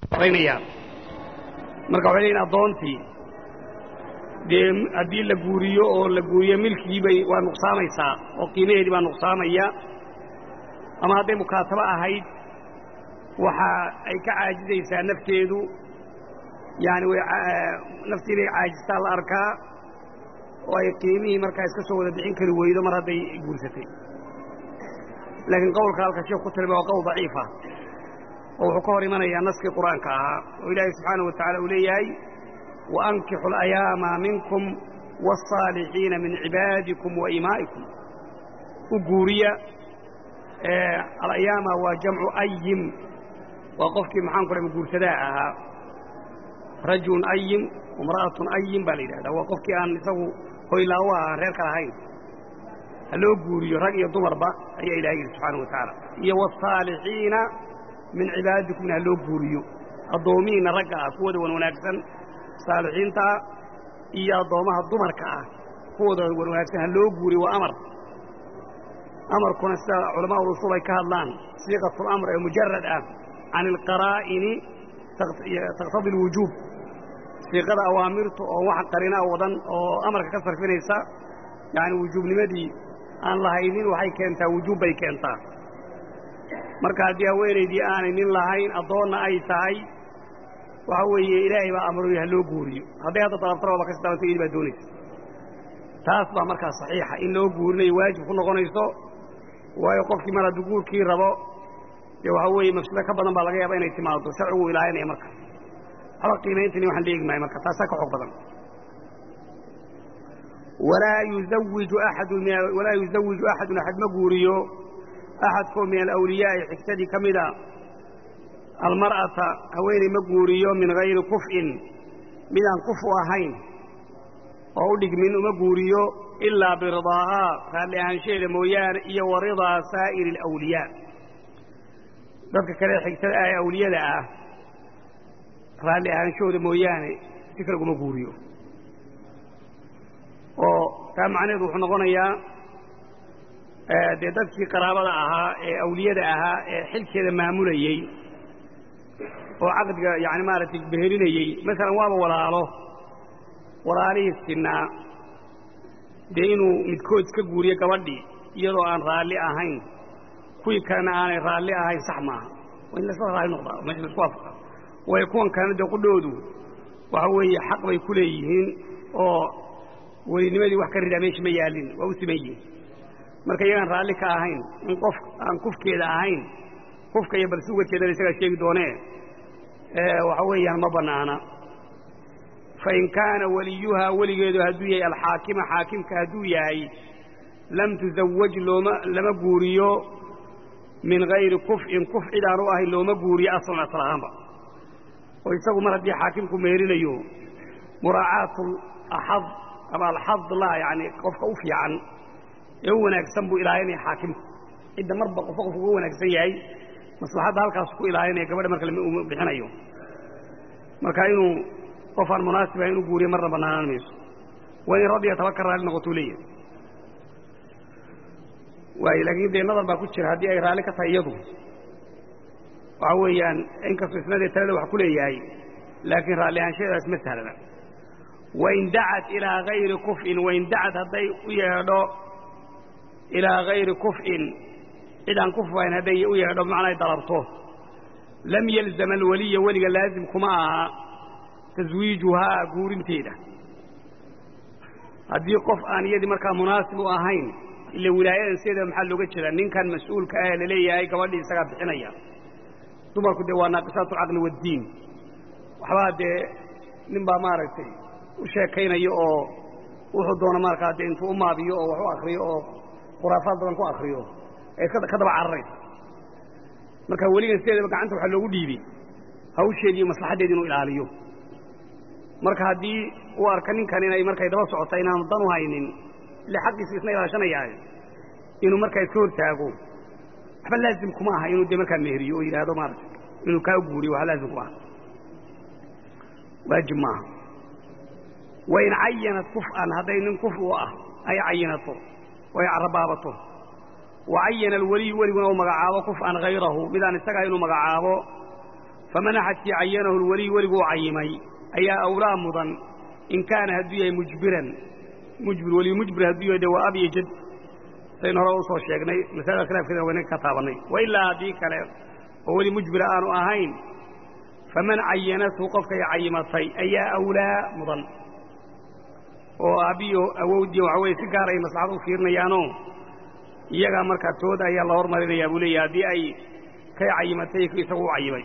raynayaan marka waxay leeyiin addoontii dee haddii la guuriyo oo la guuriyo milkigii bay waa nuqsaamaysaa oo qiimaheedii baa nuqsaamaya ama hadday mukaatabo ahayd waxa ay ka caajizaysaa nafteedu yaani way naftii bay caajistaa la arkaa oo ay qiimihii markaa iska soo wada bixin kari weydo mar hadday guursatay laakiin qowlka halka sheekh ku tilma waa qowl daciifa oo wuxuu ka hor imanayaa naskii qur'aanka ahaa oo ilaahay subxaanaه wa tacala uu leeyahay وأnkixu الأyaama minkum والصاalixiina min cibaadikum وaimaa'ikum u guuriya alayaama waa jamcu ayim waa qofkii maxaan ku dhaha guursadaa ahaa rajulun ayim imra'atun ayim baa la yidhahdaa waa qofkii aan isagu hoylaawo aha reerka lahayn ha loo guuriyo rag iyo dumarba ayaa ilahay yidhi subxaanaه wa tacaala iyo والصaalixiina min cibaadikumna ha loo guuriyo addoomihiinna ragga ah kuwooda wan wanaagsan saalixiintaa iyo addoommaha dumarka ah kuwooda wan wanaagsan ha loo guuriyo waa amar amarkuna sida culamaa urusul ay ka hadlaan siiqatulamr ee mujarad ah can ilqaraa'ini taqtadi alwujuub siiqada awaamirta oo wax qarinaa wadan oo amarka ka sarfinaysa yacani wujuubnimadii aan lahaynin waxay keentaa wujuub bay keentaa marka haddii haweenaydii aanay nin lahayn addoonna ay tahay waxa weeye ilaahay baa amroy ha loo guuriyo hadday hadda dalabtana waaba kasi dalabta iyadi baa doonaysa taas baa markaa saxiixa in loo guurinayo waajib ku noqonayso waayo qofkii mar hadduu guurkii rabo dee waxaa weeye mafsado ka badan baa laga yaaba inay timaado sharcigu ilaalinaya marka waxba qiimayntani waxaan leegi maayo marka taasaa ka xoog badan walaa yuzawiju axadun walaa yuzawiju axadun axad ma guuriyo axadkoo min alawliyaa'i xigtadii ka mida almar'ata haweeney ma guuriyo min hayri kuf'in midaan kufu ahayn oo u dhigmin uma guuriyo ilaa biridaahaa raalli ahaanshaheeda mooyaane iyo wa ridaa saa'iri alawliyaa dadka kale xigtada ah ee awliyada ah raalli ahaanshahooda mooyaane si kale uguma guuriyo oo taa macnaheedu wuxuu noqonayaa dee dadkii qaraabada ahaa ee awliyada ahaa ee xilkeeda maamulayey oo caqdiga yani maaragtay behelinayey masalan waaba walaalo walaalihii sinaa dee inuu midkood iska guuriyo gabadhii iyadoo aan raalli ahayn kuwii kalena aanay raalli ahayn sax maaha waa in lasla raalli noqdaa meesha laisku waafaqa waayo kuwan kalena dee qudhoodu waxa weeye xaq bay ku leeyihiin oo welinimadii wax ka ridaa meesha ma yaalin waa u siman yihin marka iyagaan raalli ka ahayn in qof aan kufkeeda ahayn kufka iyo balse uga jeedana isagaa sheegi doonee waxa weeyaan ma bannaana fain kaana weliyuhaa weligeedu hadduu yahay alxaakima xaakimka hadduu yahay lam tusawaj looma lama guuriyo min hayri kuf'in kuf cid aan u ahayn looma guuriyo aslan asal ahaanba oo isagu mar haddii xaakimku meerinayo muraacaatu axad ama alxad la yani qofka u fiican ee u wanaagsan buu ilaalinaya xaakimku cidda marba qofka qofka uga wanaagsan yahay maslaxadda halkaas ku ilaalinaya gabadha marka lama bixinayo marka inuu qof aan munaasib ahayn inu guuriyo marna bannaanaan mayso waa in raddiya taba ka raalli noqotuu leeyahay waayo laakiin dee nadar baa ku jira haddii ay raalli ka tahay iyadu waxa weeyaan inkastoo isnadee talada wax ku leeyahay laakiin raalli ahaanshadeedaas ma sahlana wain dacat ilaa hayri kuf'in wain dacat hadday u yeedho ilaa hayri kuf'in cid aan kufahayn hadday u yeedho bimacnaa ay dalabto lam yalzam alweliya weliga laazim kuma aha taswiijuhaa guurinteeda haddii qof aan iyadii markaa munaasib u ahayn ila wilaayadan sideeda maxaa looga jeedaa ninkan mas-uulka ah ee laleeyahay gabadhii isagaa bixinaya dumarku dee waa naaqisaatu alcaqli waaddiin waxbaa dee nin baa maaragtay u sheekaynaya oo wuxuu doona markaa dee intuu u maabiyo oo wax u akriyo oo khuraafaad badan ku akriyo ee ka daba cararaysa marka weligan sideedaba gacanta waxaa loogu dhiibay hawsheedi iyo maslaxaddeedi inuu ilaaliyo marka haddii uu arka ninkan inay markay daba socota inaanu dan u haynin ile xaqiisa isna ilaashanayaaye inuu markaa iska hortaago waxba laazim kuma aha inuu dee markaa meheriyo oo yidhaahdo maaragtay inuu kaa guuriyo waxba laazim kuma aha waajib maaha wain cayanat kuf'an hadday nin kuf u ah ay cayinato oo ay carabaabato wa cayana alweliyu weliguna uu magacaabo kuf'an hayrahu midaan isagaa inuu magacaabo faman axadkii cayanahu lweliy weliguu cayimay ayaa awlaa mudan in kaana hadduu yahay mujbiran mujbir weliyu mujbir hadduu yahay de waa ab iyo jad saynu hore usoo sheegnay masalada khilaafkeeda wayna ka taabannay wa ilaa haddii kale oo weli mujbira aanu ahayn faman cayanathu qofkay cayimatay ayaa awlaa mudan oo aabbiyo awowdii waxa weye si gaar ay maslaxad u fiirinayaanoo iyagaa markaa tooda ayaa la hormarinayaa buu leeyahay haddii ay kay cayimatay isagu u cayimay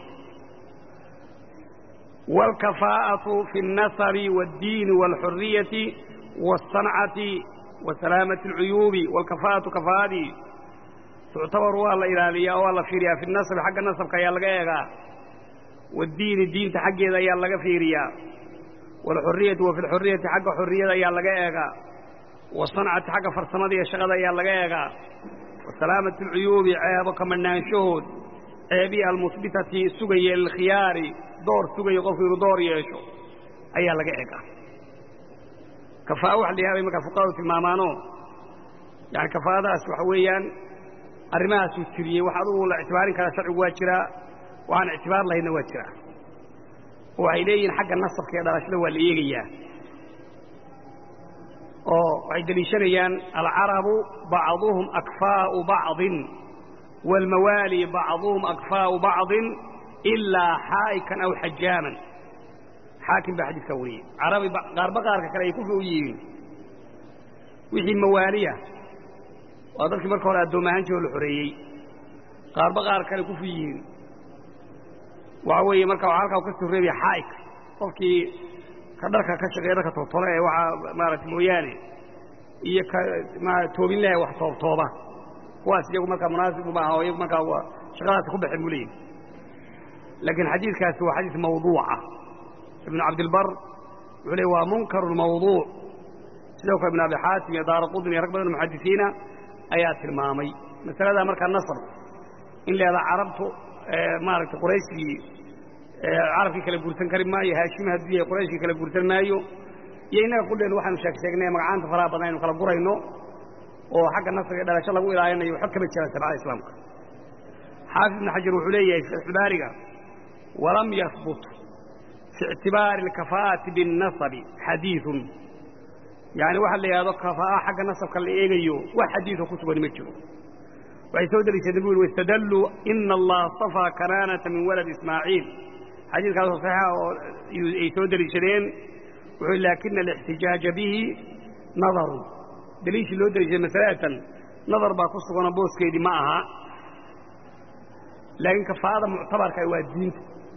wاlkafaa'aةu fi الnasabi wاddiini wاlxuriyati wالsancati wa salaamati اlcuyuubi wاlkafaa'atu kafaa'adii tuctabaru waa la ilaaliyaa oo waa la fiiriyaa fi nasabi xagga nasabka ayaa laga eegaa waaddiini diinta xaggeeda ayaa laga fiiriyaa waalxuriyati wa fi lxuriyati xagga xurriyada ayaa laga eegaa wasancati xagga farsamada iyo shaqada ayaa laga eegaa wa salaamati alcuyuubi ceebo ka madhnaanshahood ceebii almusbitati sugaya lilkhiyaari door sugaya qofku inuu door yeesho ayaa laga eegaa kafaa'a waxa la yihahday markaa fuqahadu tilmaamaanoo yani kafaa'adaas waxa weeyaan arrimahaasuu tiriyey wax adugu la ictibaarin karaa sharcigu waa jiraa waxaan ictibaar lahaydna waa jiraa oo waxay leeyihiin xagga nasabka iyo dhalashada waa la eegayaa oo waxay deliishanayaan alcarabu bacduhum akfaa'u bacdin waalmawaali bacduhum akfaa'u bacdin ilaa xaa'ikan aw xajaaman xaakim baa xadiidkaa wariyey carabi qaarba qaarka kale ay kufi u yihiin wixii mawaaliya waa dadkii marka hore addoom ahaan jiro la xoreeyey qaarba qaar kale kufi yihiin waxa weeye marka waxaa halkaa u ka soo reebaya xaa'ik qofkii ka dharka ka shaqeeya dharka toobtooba ee waxaa maaragtay mooyaane iyo ka ma toobin laha wax toobtooba kuwaas iyagu markaa munaasibu maaha oo iyagu markaa waa shaqadaasi ku baxeen buu leeyihi laakiin xadiidkaasi waa xadiis mawduuca ibnu cabdilbar wuxuu leey waa munkaru mawduuc sidoo kale ibn abi xaatim iyo daara qudni iyo rag badan muxadisiina ayaa tilmaamay masaladaa markaa nasr in leedaa carabtu maaragtay qurayshkii carabkii kala guursan kari maayo haashimi hadduu yahay qurayshkii kala guursan maayo iyo innaga qudheen waxaanu sheeg sheegnay magacaanta faraha badan aynu kala gurayno oo xagga nasriga dhalasho lagu ilaalinayo xog kama jiraan sharcada islaamka xaafid ibn xajar wuxuu leeyahay fatxubaariga walam yahbut fi ictibaari alkafaa'ati biاnnasabi xadiiثun yani waxa la yidhahdo kafaa'a xagga nasabka la eegayo wax xadiiثoo ku sugani ma jiro waxay soo deliishadeen bu yhi wاstadalluu ina allaha اصطafىa kanaanata min walad ismaaciil xadiidkaasoo saxiixa oo ay soo deliishadeen wuxuu laakina alاxtijaaja bihi nadarun deliishii loo deliishaday masalatan nadar baa ku suganoo booskeedii ma aha laakiin kafaa'ada muctabarka waa diinta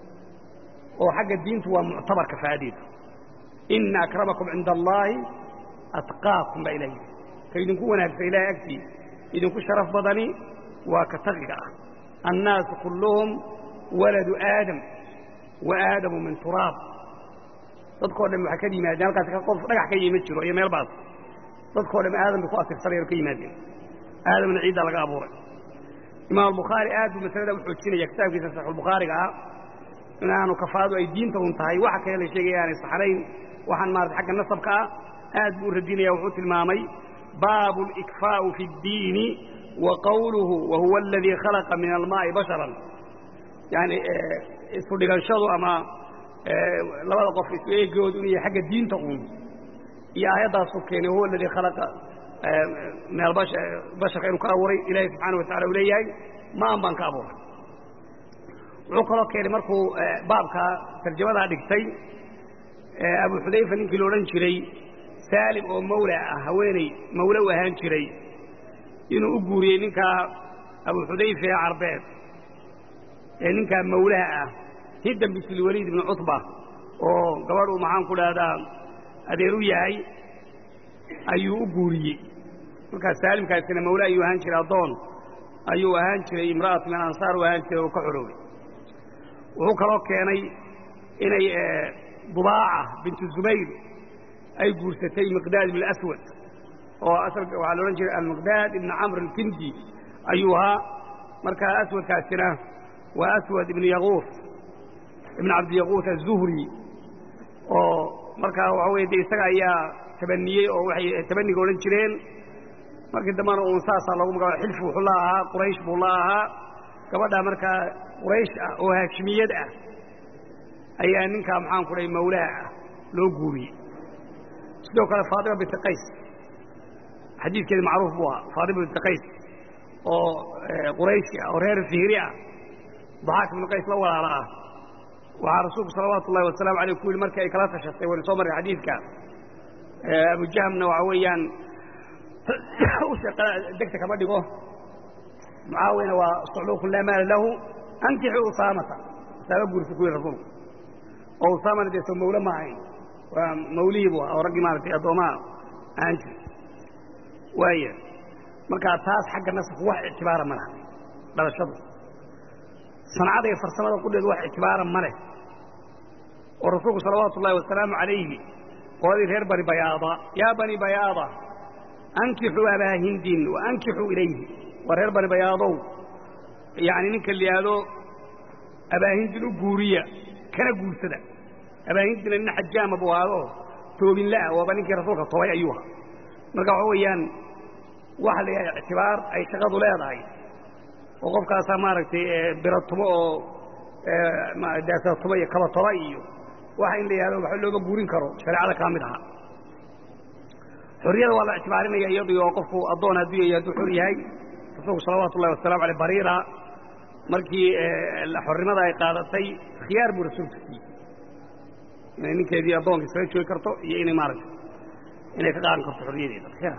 oo xagga diintu waa muctabar kafaa'adeedu ina akramakum cinda allaahi atqaakum baa ilah yidhi ka idinku wanaagsan ilahay agtii idinku sharaf badani waa ka taqiga ah annaasu kulluhum waladu aadam wa aadamu min turaab dadkao dhan waxay ka yimaadeen halkaas qof dhagax ka yimi jiro iyo meel baas dadkao dhan aadam bay ku asirsanayeen o ka yimaadeen aadamna ciiddaa laga abuuray imaam albukhaari aad buu masalada u xoojinaya kitaabkiisa saxiixulbukhaariga ah inaanu kafaadu ay diinta un tahay waxa kale la sheegaya aanay saxnayn waxaan maarata xagga nasabka ah aad buu u radinaya wuxuu tilmaamay baabu اlikfaa'u fi اddiini wa qawluhu wa huwa aladii khalaqa min almaa'i basharan yani isu dhiganshadu ama labada qof isu eegoodu inuu yahay xagga diinta un iyo aayaddaasu keenay wahuwa aladii khalaqa min albasharka inuu ka abuuray ilaahay subxaana watacala uu leeyahay maan baan ka abuuray wuxuu kaloo keenay markuu baabka tarjamadaa dhigtay abu xudayfa ninkii la odhan jiray saalim oo mawla ah haweeney mawle u ahaan jiray inuu u guuriyey ninkaa abu xudayfa ee carbeed ee ninkaa mawlaha ah hiddan bisilwaliid ibnu cutba oo gabadhuu maxaan ku dhahdaa adeer u yahay ayuu u guuriyey markaas saalimkaasina mawle ayuu ahaan jiray addoon ayuu ahaan jiray imra'atu min ansaar u ahaan jiray oo ka xoroobay wuxuu kaloo keenay inay dubaaca bintu zubayr ay guursatay miqdaad ibn aswad oo asalka waxaa la odhan jiray almiqdaad ibn camr alkindi ayuu ahaa markaa aswadkaasina waa aswad ibn yaquus ibn cabdiyaquus aلzuhri oo markaa waxa weye de isaga ayaa tabaniyey oo waxay tabaniga odhan jireen markii dambana uun saasaa loogu magacaba xilfi wuxuu la ahaa quraysh buu la ahaa gabadhaa markaa quraysh ah oo haashimiyad ah ayaa ninkaa maxaan ku dhahay mawlaa ah loo guuriyey sidoo kale faatima binti qays xadiidkeedi macruuf buu ahaa faatima binti qays oo qurayshi ah oo reer fihri ah daxaak ibnu qays la walaala ah waxaa rasuulku salawaatu ullahi wasalaamu aleyh ku yihi markii ay kala tashatay waynu soo marray xadiidka abujahmna waxa weeyaan degta kama dhigo mucaawiyana waa sucluukun laa maala lahu ankixu usaamata usaama guurisa ku yihi rasuulku oo usaamana dee soo mawle ma ahayn waa mawlihii buu ah oo raggii maaragtay addoomaha ahaan jir waaya markaa taas xagga nasabku wax ictibaara ma laha dhalashadu sancada iyo farsamada qudheedu wax ictibaara ma leh oo rasuulku salawaatu ullahi wasalaamu calayhi qoladii reer bani bayaada yaa bani bayaada ankixuu abaa hindin wa ankixuu ilayhi waa reer bani bayaadow yacni ninka liyaado abaahindin u guuriya kana guursada abaahindina nin xajaama buu ahaado toobinla'a waaba ninkii rasuulka tobay ayuu ahaa marka waxa weeyaan waxa la yidhaha ictibaar ay shaqadu leedahay oo qofkaasaa maaragtay biratumo oo daasatumo iyo kabatoba iyo waxa in la yihahdo waxba looma guurin karo shareecada kaa mid aha xorriyada waa la ictibaarinaya iyadii oo qofku addoon hadduu yahay hadduu xor yahay rasuulku salawaatu ullahi wasalamu aleyh bariira markii xornimada ay qaadatay khiyaar buu rasuulku siiyey inay ninkeedii addoonka iskaga joogi karto iyo inay maaragtay inay ka qaadan karto xorriyadeeda khiyaar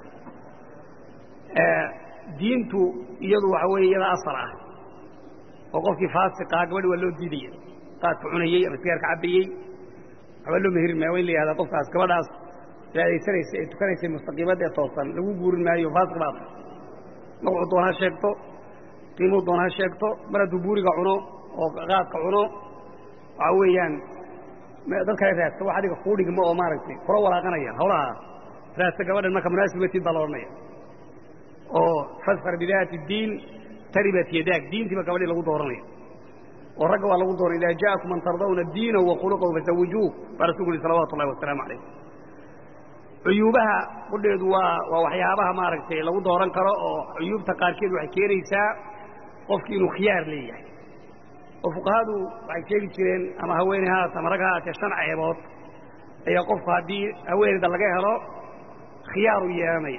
diintu iyadu waxa weeye iyada asal ah oo qofkii faasiqaa gabadhi waa loo diidaya qaadka cunayey ama sigaarka cabbayey waxba loo meherin maayo waa in la yihahdaa qofkaas gabadhaas cibaadaysanaysa ee tukanaysay mustaqiimada ee toosan lagu guurin maayo faasiq baa tahay magacuu doon ha sheegto qiimuu doon ha sheegto mar hadduu buuriga cuno oo qaadka cuno waxa weeyaan dad kale raadsa wax adiga kuu dhigmo oo maaragtay kula walaaqanaya hawlaha raadsa gabadhan marka munaasib matid baa la odhanaya oo fasfar bidaati diin taribat yadaag diintiiba gabadhii lagu dooranaya oo ragga waa lagu dooran idaa ja'akum man tardawna diinahu wa khuluqahu fazawijuuh baa rasulku uhi salawatu ullahi wasalaamu calayh cuyuubaha qudheedu waa waa waxyaabaha maaragtay lagu dooran karo oo cuyuubta qaarkeed waxay keenaysaa qofkii inuu khiyaar leeyahay oo fuqahadu waxay sheegi jireen ama haweeney haat ama rag haatee shan ceebood ayaa qofku haddii haweeneyda laga helo khiyaaru yeelanaya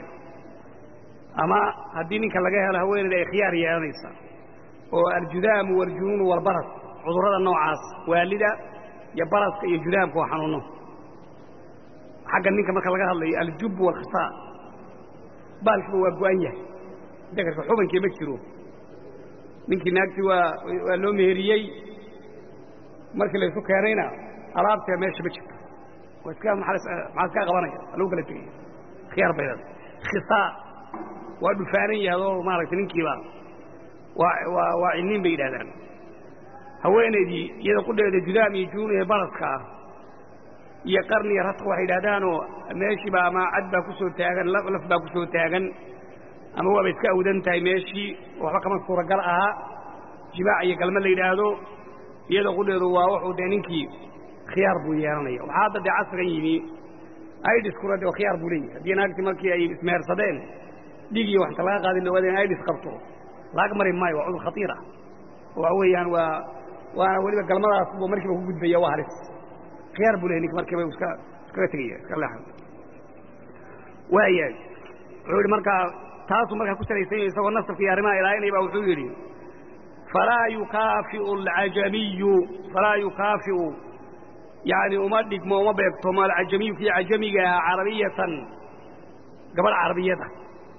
ama haddii ninka laga helo haweeneyda ay khiyaar yeelanaysa oo aljudaamu waljunuunu walbaras cudurrada noocaas waalida iyo baraska iyo judaamka waa xanuuno xagga ninka marka laga hadlayo aljub walkhisaa baalkiiba waa go-an yahay dakarka xubankii ma jiro ninkii naagtii waa waa loo meheriyey markii laysu keenayna alaabtee meesha ma jirto waa iska maxaa iskaa qabanaya waa lagu kala tegaya khiyaar baydad khisaa waa dhufaanan yahay oo maaragtay ninkiiba waa waa waa cilniin bay yidhahdaan haweenaydii iyada qudheeda judaam iyo junuun iyo baraska ah iyo qarniya radka waxay yidhahdaanoo meeshiiba ama cad baa ku soo taagan laf baa ku soo taagan ama waaba iska awdan tahay meeshii waxba kama suuragal aha jimaac iyo galma la yidhaahdo iyada qudheedu waa wuxuu dee ninkii khiyaar buu yeelanaya waxaa hadda dee casrigan yimi idiskuna de khiyaar buu leeyahy haddii naagtii markii ay ismehersadeen dhig iyo waxta laga qaadin lawaada in idis qabto laag mari maayo waa cudur khatiir ah oo waxa weeyaan waa waana weliba galmadaas buu markiiba ku gudbaya waa halis khiyaar buu leeyahy ninka markiiba iska iskaga tegaya iska leexan waayahay wuxuu yidhi markaa taasuu markaa ku salaysan yahay isagoo nasabka iyo arrimaha ilaalinaya ba wuxuu yidhi falaa yukaafiu alcajamiyu falaa yukaafi'u yani uma dhigmo uma beegtomo alcajamiyu kii cajamiga ah carabiyatan gabadh carabiyada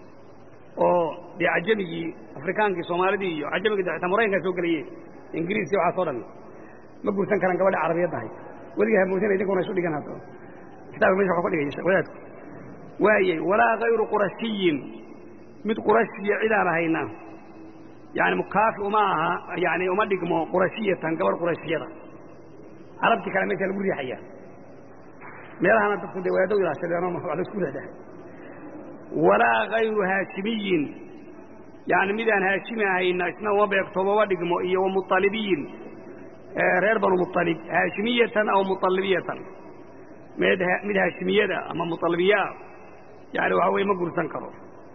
oo dee cajamigii afrikaankii soomaalidii iyo cajamigii de xitaa maraykankaa soo gelaye ingiriis iyo waxaas o dhan ma guursan karaan gabadha carabiyadda ahayd weligaa hamoodina idinkuna isu dhigan hadda kitaabka mesha waxu ka dhigaya wadaadku waayay walaa hayru qurashiyin mid qurashiya cidaan ahayna yani mukaafi uma aha yani uma dhigmo qurashiyatan gabadh qurashiyada carabtii kale meesha lagu riixaya meelahana dadku dee wadaado ilaashadeenoo wax laisku leedahay walaa hayru haashimiyin yani midaan haashimi ahayna isna uma beegtoomo uma dhigmo iyo wamualibiyin reer banu mualib haashimiyatan aw mualibiyatan mid mid haashimiyada ama mualibiyaa yani waxa weye ma gursan karo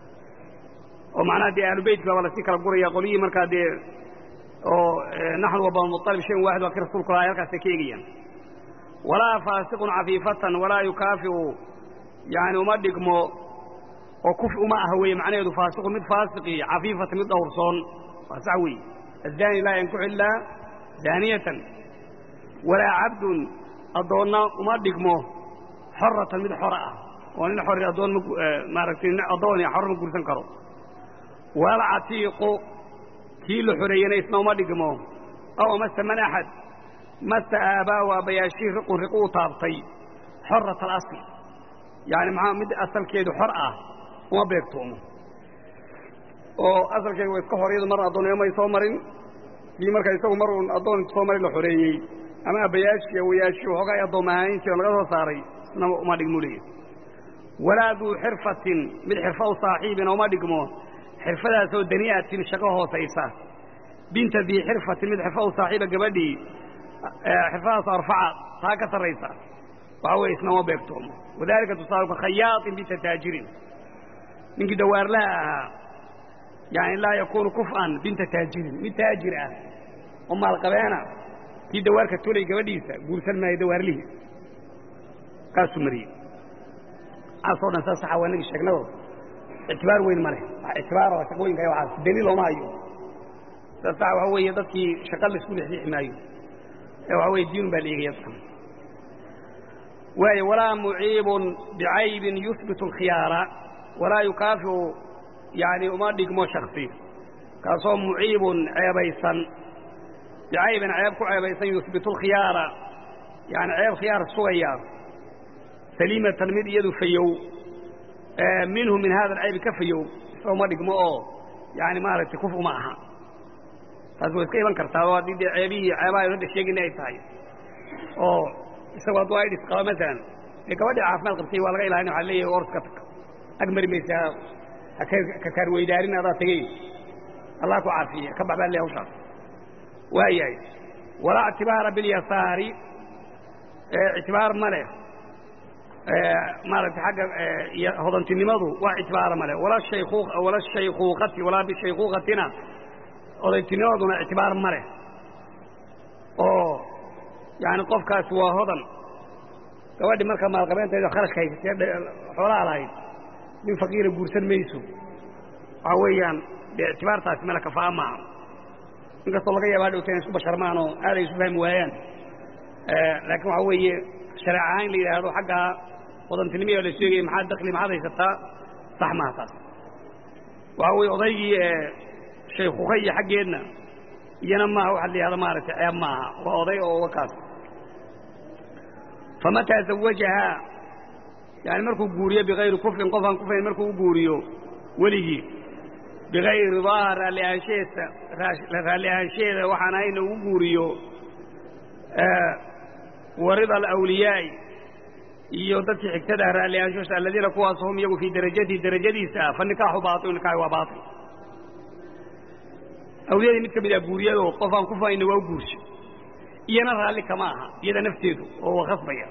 oo macnaha dee ahlubeytka baaba lasii kala guraya qolyihii markaa dee oo naxnu wa banu mualib shayn waaxid waa ki rasulku lahay halkaasay ka eegayaan walaa faasiqun cafiifatan walaa yukaafi'u yani uma dhigmo oo kuf uma aha weeye macnaheedu faasiqun mid faasiqi cafiifatan mid dhowrsoon waa sax weeye الزاني laa ينكح ilaa زاaنية وalaa cabd adoonna uma dhigmo xoratan mid xor ah oo nin xor adoon maaragtay adoon xor ma guursan karo walcatiiqu kii la xoreeyena isna uma dhigmo aw amase man axad mase aabaa aabbayaashii riqun riqu u taabtay xorat alasl yani maxaa mid asalkeedu xor ah uma beegtoomo oo asalkeedu waa iska horyadu mar addoonnimo may soo marin kii marka isagu mar uun addoon soo marin la xoreeyey ama abbayaashii awayaashii waxoogaa ay addoom ahayntii oo laga soo saaray isna uma dhigmo leeya walaa duu xirfatin mid xirfa u saaxiibina uma dhigmo xirfadaasoo dani'atin shaqo hoosaysa binta dii xirfatin mid xirfa u saaxiiba gabadhii xirfadaas arfaca taa ka sarraysa waxa weye isna uma beegtoomo wadalika tusaaluka khayaaطin binta taajirin ninkii dawaarlaha ahaa yani laa yakuunu kuf'an binta taajirin mid taajir ah oo maalqabeena kii dawaarka tolay gabadhiisa guursan maayo dawaarlihii kaasuu mariyey caasoo dhan saa saxa waa nagi sheegnado ictibaar weyn ma leh wax ictibaaro shaqooyinka waxaas daliil looma hayo saa saxa waxa weeye dadkii shaqa la isku lexliixi maayo ee waxa weye diinun baa la eegaya dadkan waayo walaa muciibun bicaybin yuhbitu alkhiyaara walaa yukaafiu yani uma dhigmo shaksi kaasoo muciibun ceebaysan bicaybin ceeb ku ceebaysan yuhbitu alkhiyaara yani ceeb khiyaar sugaya saliimatan mid iyadu fayow minhu min hada alcaybi ka fayow isna uma dhigmo oo yani maaragtay kuf uma aha taas way iska iman kartaa oo haddii dee ceebihii ceebaha hadda sheegayna ay tahay oo isagoo hadduu aidhis qabo masalan dee gabadhii caafimaad qabtay waa laga ilaalin waxa leeyahay or iska tag ag mari maysaa kakaar weydaarin adaa tegeyn allah ku caafiye ka bax baa le hawshaas waayahay walaa ictibaara bilyasaari ictibaar ma leh maaragtay xagga hodantinimadu wax ictibaara ma leh wala shayku wala shaykuuqati walaa bishaykuuqatina odaytinimaduna ictibaar ma leh oo yani qofkaasi waa hodan gabadhi marka maalqabeentayda kharashka haysatee xoolaha lahayd nin faqiira guursan mayso waxaa weeyaan dee ictibaartaasi male kafaa maaha inkastoo laga yaaba hadhowta inay isku basharmaan oo aaday isu fahmi waayaan laakiin waxaa weeye shareec ahaan la yidhaahdo xaggaa hodantinimaya la sheegaya maxaad dakli maxaad haysataa sax maaha taas waxaa weeye odaygii shaykuka iyo xaggeedna iyana maaha waxaad la yidhahdo maaragtay ceeb maaha waa oday oo wakaas famataa zawajahaa yani markuu guuriyo bikayri kufrin qof aan kufrayn markuu u guuriyo weligii bikayri ridaa raalliahaansheesa raalli ahaansheeda waxaan ahayna ugu guuriyo warida alawliyaa'i iyo dadkii xigtada raalli ahaanshosa aladiina kuwaas hum iyagu fii darajatihi darajadiisa fa nikaaxu baail nikaaxi waa baail awliyadii mid ka mid ah guuriyado qof aan kufrayna waa u guurshay iyana raalli kama aha iyada nafteedu oo wa khasbaya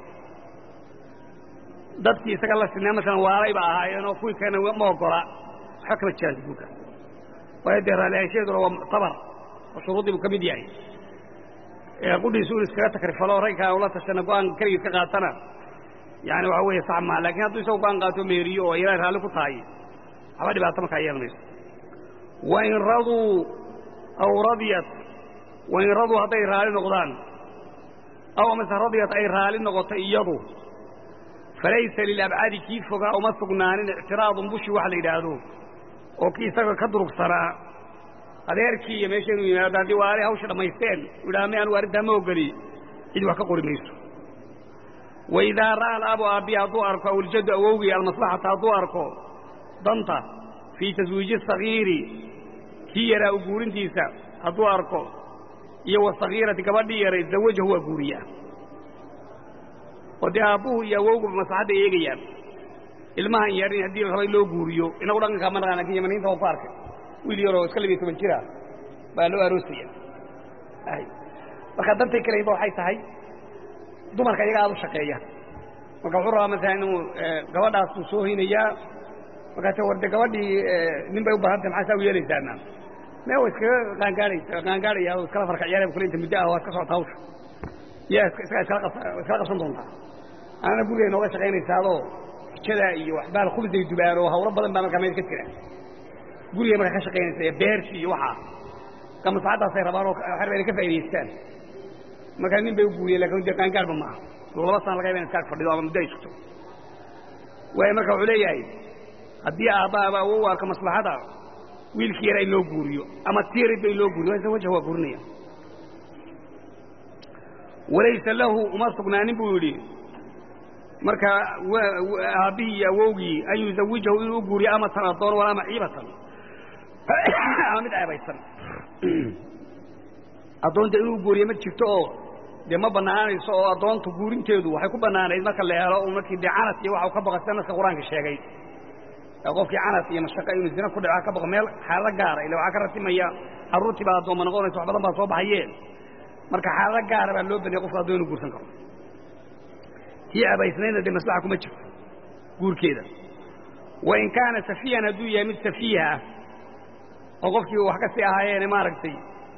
dadkii isaga la sinaa masalan waalayba ahaayeenoo kuwii kalena ma ogola waxba kama jiraan guurka waayo dee raalliahaanshaheeduna waa muctabar oo shuruuddii buu ka mid yahay qudhiisu inu iskaga takrifalo ragkaa ula tashana go-aan keligiis ka qaatana yani waxa weeye sax maa lakin hadduu isagu go-aan qaato meeriyo oo ilaahay raalli ku tahay waxba dhibaato markaa yeelan mayso wain raduu aw radiyat wain raduu hadday raali noqdaan aw amase radiyat ay raali noqoto iyadu falaysa lilabcadi kii fogaa uma sugnaanin ictiraadun bushi wax la yidhaahdo oo kii isaga ka durugsanaa adeerkii iyo meesha inuu yimaado haddii waalay hawsha dhammaysteen u yidhaha mi anugu arrintaa ma ogoli cid wax ka qori mayso waidaa ra'a alaabu aabbiya hadduu arko aw iljaddu awowgii almaslaxata hadduu arko danta fii taswiiji sagiiri kii yaraa u guurintiisa hadduu arko iyo wasagiirati gabadhii yaray zawajahu waa guuriyaa oo dee aabbuhu iyo awowguba maslaxadda eegayaan ilmahan yarin haddii la rabay loo guuriyo inagu dhaqankaa ma naqaan lakin yamaniinta waa ku arkay wiil yaroo iska labiyo toban jira baa loo aroosaya marka dantay kaleynba waxay tahay dumarka iyaga aada u shaqeeya marka wuxuu rabaa masalan inuu gabadhaasuu soo hoynayaa markaase war de gabadhii nin bay u baahantay maxaa saa u yeelaysaana me wa iskaga qaangaadhaysa qaangaadhaya o iskala farka ciyaaraya kule inta muddo ah waa iska socota hawsha yaa iskala qabsan doontaa anana guriga nooga shaqaynaysaadoo xijada iyo waxbaal khubsay dubaan oo hawlo badan baa markaa meel ka jira guriga markaa ka shaqaynaysa iyo beertii iyo waxaa ka maslaxaddaasay rabaan oo waxay rabaan inay ka faa'idaystaan markaa nin bay u guuriyeen lakin dee qaangaarba maaha laba sana laga yaba in iskaag fadhido ama muddo ay sugto waayo marka wuxuu leeyahay haddii aabbaaba awow arka maslaxada wiilkii yara in loo guuriyo ama tiyaridba in loo guuriyo waa wajh waa guurinaya walaysa lahu uma sugnaanin buu yidhi marka aabbihii iyo awowgii an yuzawijahu inuu u guuriyo amatan addoon walaa maciibatan ama mid ceebaysan addoonta inuu guuriyo ma jirto oo dee ma bannaanayso oo addoonta guurinteedu waxay ku bannaanayd marka la helo markii dee canas iyo waxa uu ka baqo sida naska qur-aanka sheegay qofkii canas iyo mashaqo inuu zina ku dhaco ka baqo meel xaalado gaara ila waxaa ka ratimaya carruurtii baa addoomma noqonaysa wax badan baa soo baxayeen marka xaalado gaara baa loo baniyay qofka addoon inu guursan karo tii abaysnaydna dee maslaxa kuma jirto guurkeeda wain kaana safiihan hadduu yahay mid safiiha ah oo qofkii wax ka sii ahaayeene maaragtay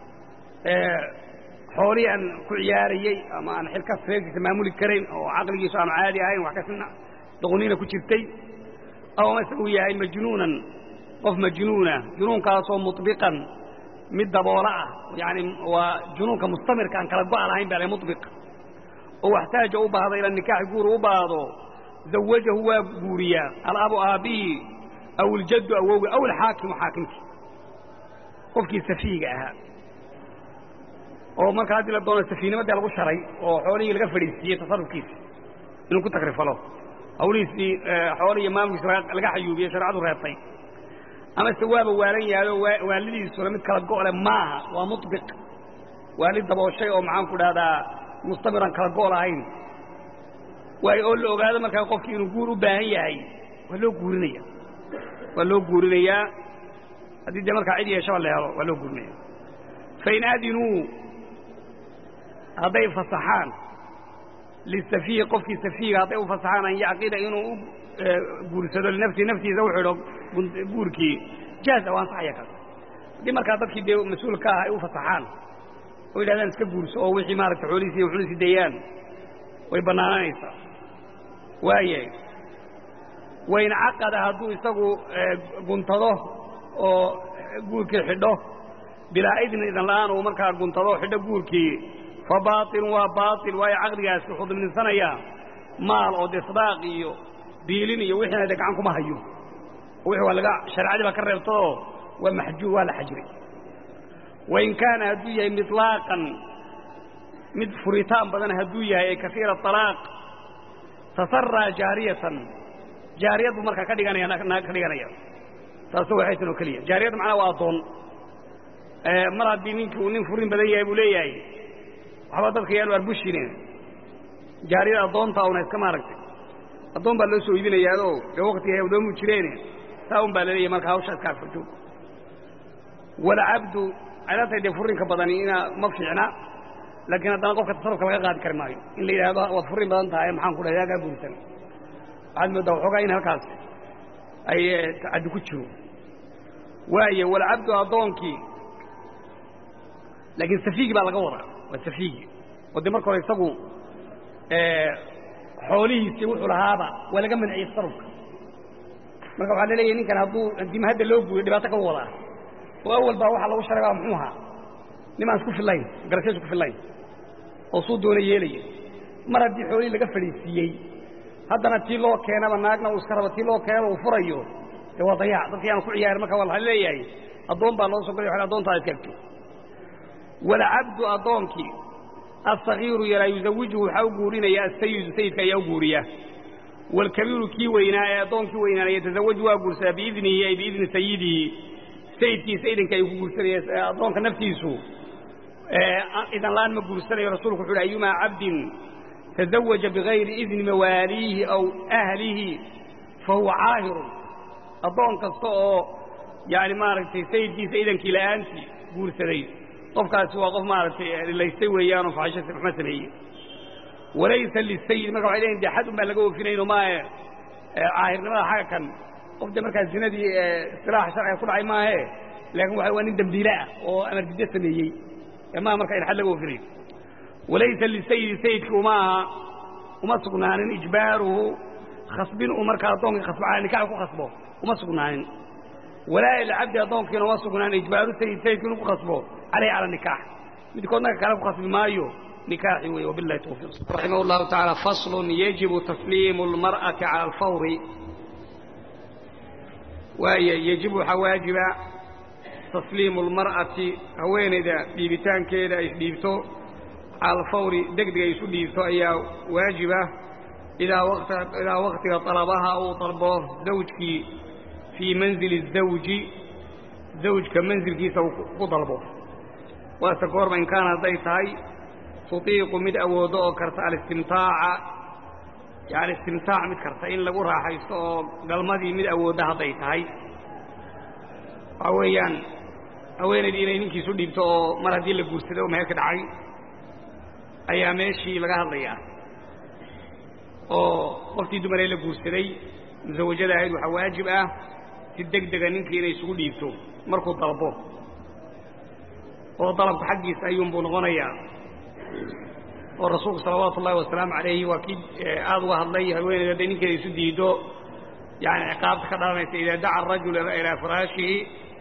xoolihii aan ku ciyaarayey ama aan xilkas reerkiisa maamuli karayn oo caqligiisu aanu caadi ahayn wax kasina doqoniina ku jirtay aw mase uu yahay majnuunan qof majnuuna junuunkaasoo muطbiqan mid daboola ah yaani waa junuunka mustamirka aan kala go-a lahayn baa la muطbiq oo waxtaaja u baahdo ila nikaaxi guur u baahdo zawajahu waa guuriyaa alabu aabbihi aw iljaddu awowga aw alxaakimu xaakimkii qofkii safiiga ahaa oo marka haddii la doono safiinimadii lagu sharay oo xoolihii laga fadhiisiiyey tasarufkiisa inuu ku takrifalo hawlihiisii xoolihiiyo maamulkiisa laga xayuubiyey shareecadu reebtay amase waaba waalan yahayo waalidiisuna mid kala go'le maaha waa muطbiq waali dabooshay oo maxaan ku dhahdaa mustamiran kala go' lahayn waayo oo la ogaado markaa qofkii inuu guur u baahan yahay waa loo guurinaya waa loo guurinayaa haddii dee markaa cid yeeshaba la helo waa loo guurinaya fain adinuu hadday fasaxaan lisafiihi qofkii safiiga hadday u fasaxaan an yacqida inuu u guursado linafsihi naftiisa u xidho guurkii jaaza waa ansaxaya kaas haddii markaa dadkii dee mas-uulka ah ay u fasaxaan oo yidhahdaan iska guurso oo wixii maaragtay xoolihiisi iyo wuxuusi deeyaan way bannaananaysaa waayahay wain caqada hadduu isagu guntado oo guurkii xidho bilaa idnin idan la'aan uu markaa guntado xidho guurkii fa baailun waa baail waayo caqdigaasi wuxuu dimninsanayaa maal oo dee sadaaq iyo biilin iyo wixiina dee gacan kuma hayo wixii waa laga shareecadii baa ka reebtoo waa maxjuur waa la xajiray wain kaana hadduu yahay miطlaaqan mid furitaan badan hadduu yahay ee kaiira alaaq tasaraa jaariyatan jaariyad buu markaa ka dhiganaya ka dhiganaya taasoo waxaytan oo keliya jaariyad macnaa waa addoon mar haddii ninkii uu nin furin badan yahay buu leeyahay waxba dadka yaanu arbushine jaariyad addoonta una iska maaragtay addoon baa loo soo iibinayaanoo dee waktiga ay addoomu jireene saa un baa laleeyahay marka hawsha iska agfarjoog walcabdu aylatay dee furinka badani ina ma fiicna laakiin haddana qofka tasarufka laga qaadi kari maayo in la yidhahdo waad furin badan tahay maxaan ku dhahay yaa kaa guursan waxaad moodaa waxoogaa in halkaas ay tacaddi ku jiro waayo walcabdu addoonkii laakiin safiigi baa laga wadaa waa safiigi oo dee marka hore isagu xoolihiisii wuxuu lahaaba waa laga manciyey tasarufka marka waxaa la leeyahay ninkan hadduu dima hadda loo guuriyo dhibaato ka wadaa oo awal baa waxaa lagu sharay baa muxuu ahaa nimaan isku fillayn garashays ku fillayn oo suu doona yeelaya mar haddii xoolihii laga fadhiisiiyey haddana tii loo keenaba naagna uu iska rabo tii loo keenaba uu furayo dee waa dayac dadkii aanu ku ciyaarin marka waa la leeyahay addoon baa loo soo galay wa addoontaada iskaagto walcabdu addoonkii asagiiru yaraa yuzawijuhu waxaa u guurinaya asayidu sayidka ayaa u guuriya waalkabiiru kii weynaa ee addoonkii weynaana yatazawaju waa guursadaa biidnihi ay biidni sayidihi sayidkiisa idanka ayuu ku guursanaya addoonka naftiisu idan la'aan ma guursanayo rasuulku wuxu uhi ayumaa cabdin tazawaja bigayri idni mawaaliihi aw ahlihi fa huwa caahirun addoon kasta oo yaani maaragtay sayidkiisa idankii la'aantii guursaday qofkaasi waa qof maaragtay laystay weeyaanoo faxisho maxma sameeyey walaysa lisayid marka waxay leeyiin de xad un baan laga oofinayno maahe caahirnimada xagga kan qof de markaa zinadii istilaaxa sharciga ku dhacay maahe laakiin waa waa nin dembiile ah oo amar diddo sameeyey maa marka in xad laga oofinayo walaysa lisayidi sayidki uma aha uma sugnaanin ijbaaruhu khasbin uu markaa addoonkii khasbo cala nikax ku khasbo uma sugnaanin walaa ilcabdi addoonkiina uma sugnaanin ijbaaru sayid sayidki inuu ku khasbo calayhi cala nikaax midkoodna ka kale ku khasbi maayo nikaaxi wey wabillahi tawfiiq raximah allahu tacaala faslun yajibu tasliimu almar'ati cala alfawri waaya yejibu waxaa waajiba tasliimu almar'ati haweenayda dhiibitaankeeda ay isdhiibto cala alfawri degdeg ay isu dhiibto ayaa waajiba idaa waktiga talabaha uu dalbo zawjkii fii manzili الzawji zawjka manzilkiisa uu ku dalbo waase goorma in kaana hadday tahay tutiiqu mid awoodo oo karta alistimtaaca yani istimtaac mid karta in lagu raaxaysto oo galmadii mid awoodda hadday tahay waxaa weeyaan haweenaydii inay ninkiisu dhiibto oo mar haddii la guursaday oo meher ka dhacay ayaa meeshii laga hadlayaa oo qoftii dumaree la guursaday musawajada ahayd waxaa waajib ah si deg dega ninkii inay isugu dhiibto markuu dalbo oo dalabka xaggiisa ayuunbuu noqonayaa oo rasuulku salawaatu ullahi wasalaamu calayhi waa kii aada uga hadlay haweeneyda hadday ninkeeda isu diido yani ciqaabta ka dhalanaysa idaa daca arajul ilaa firaashihi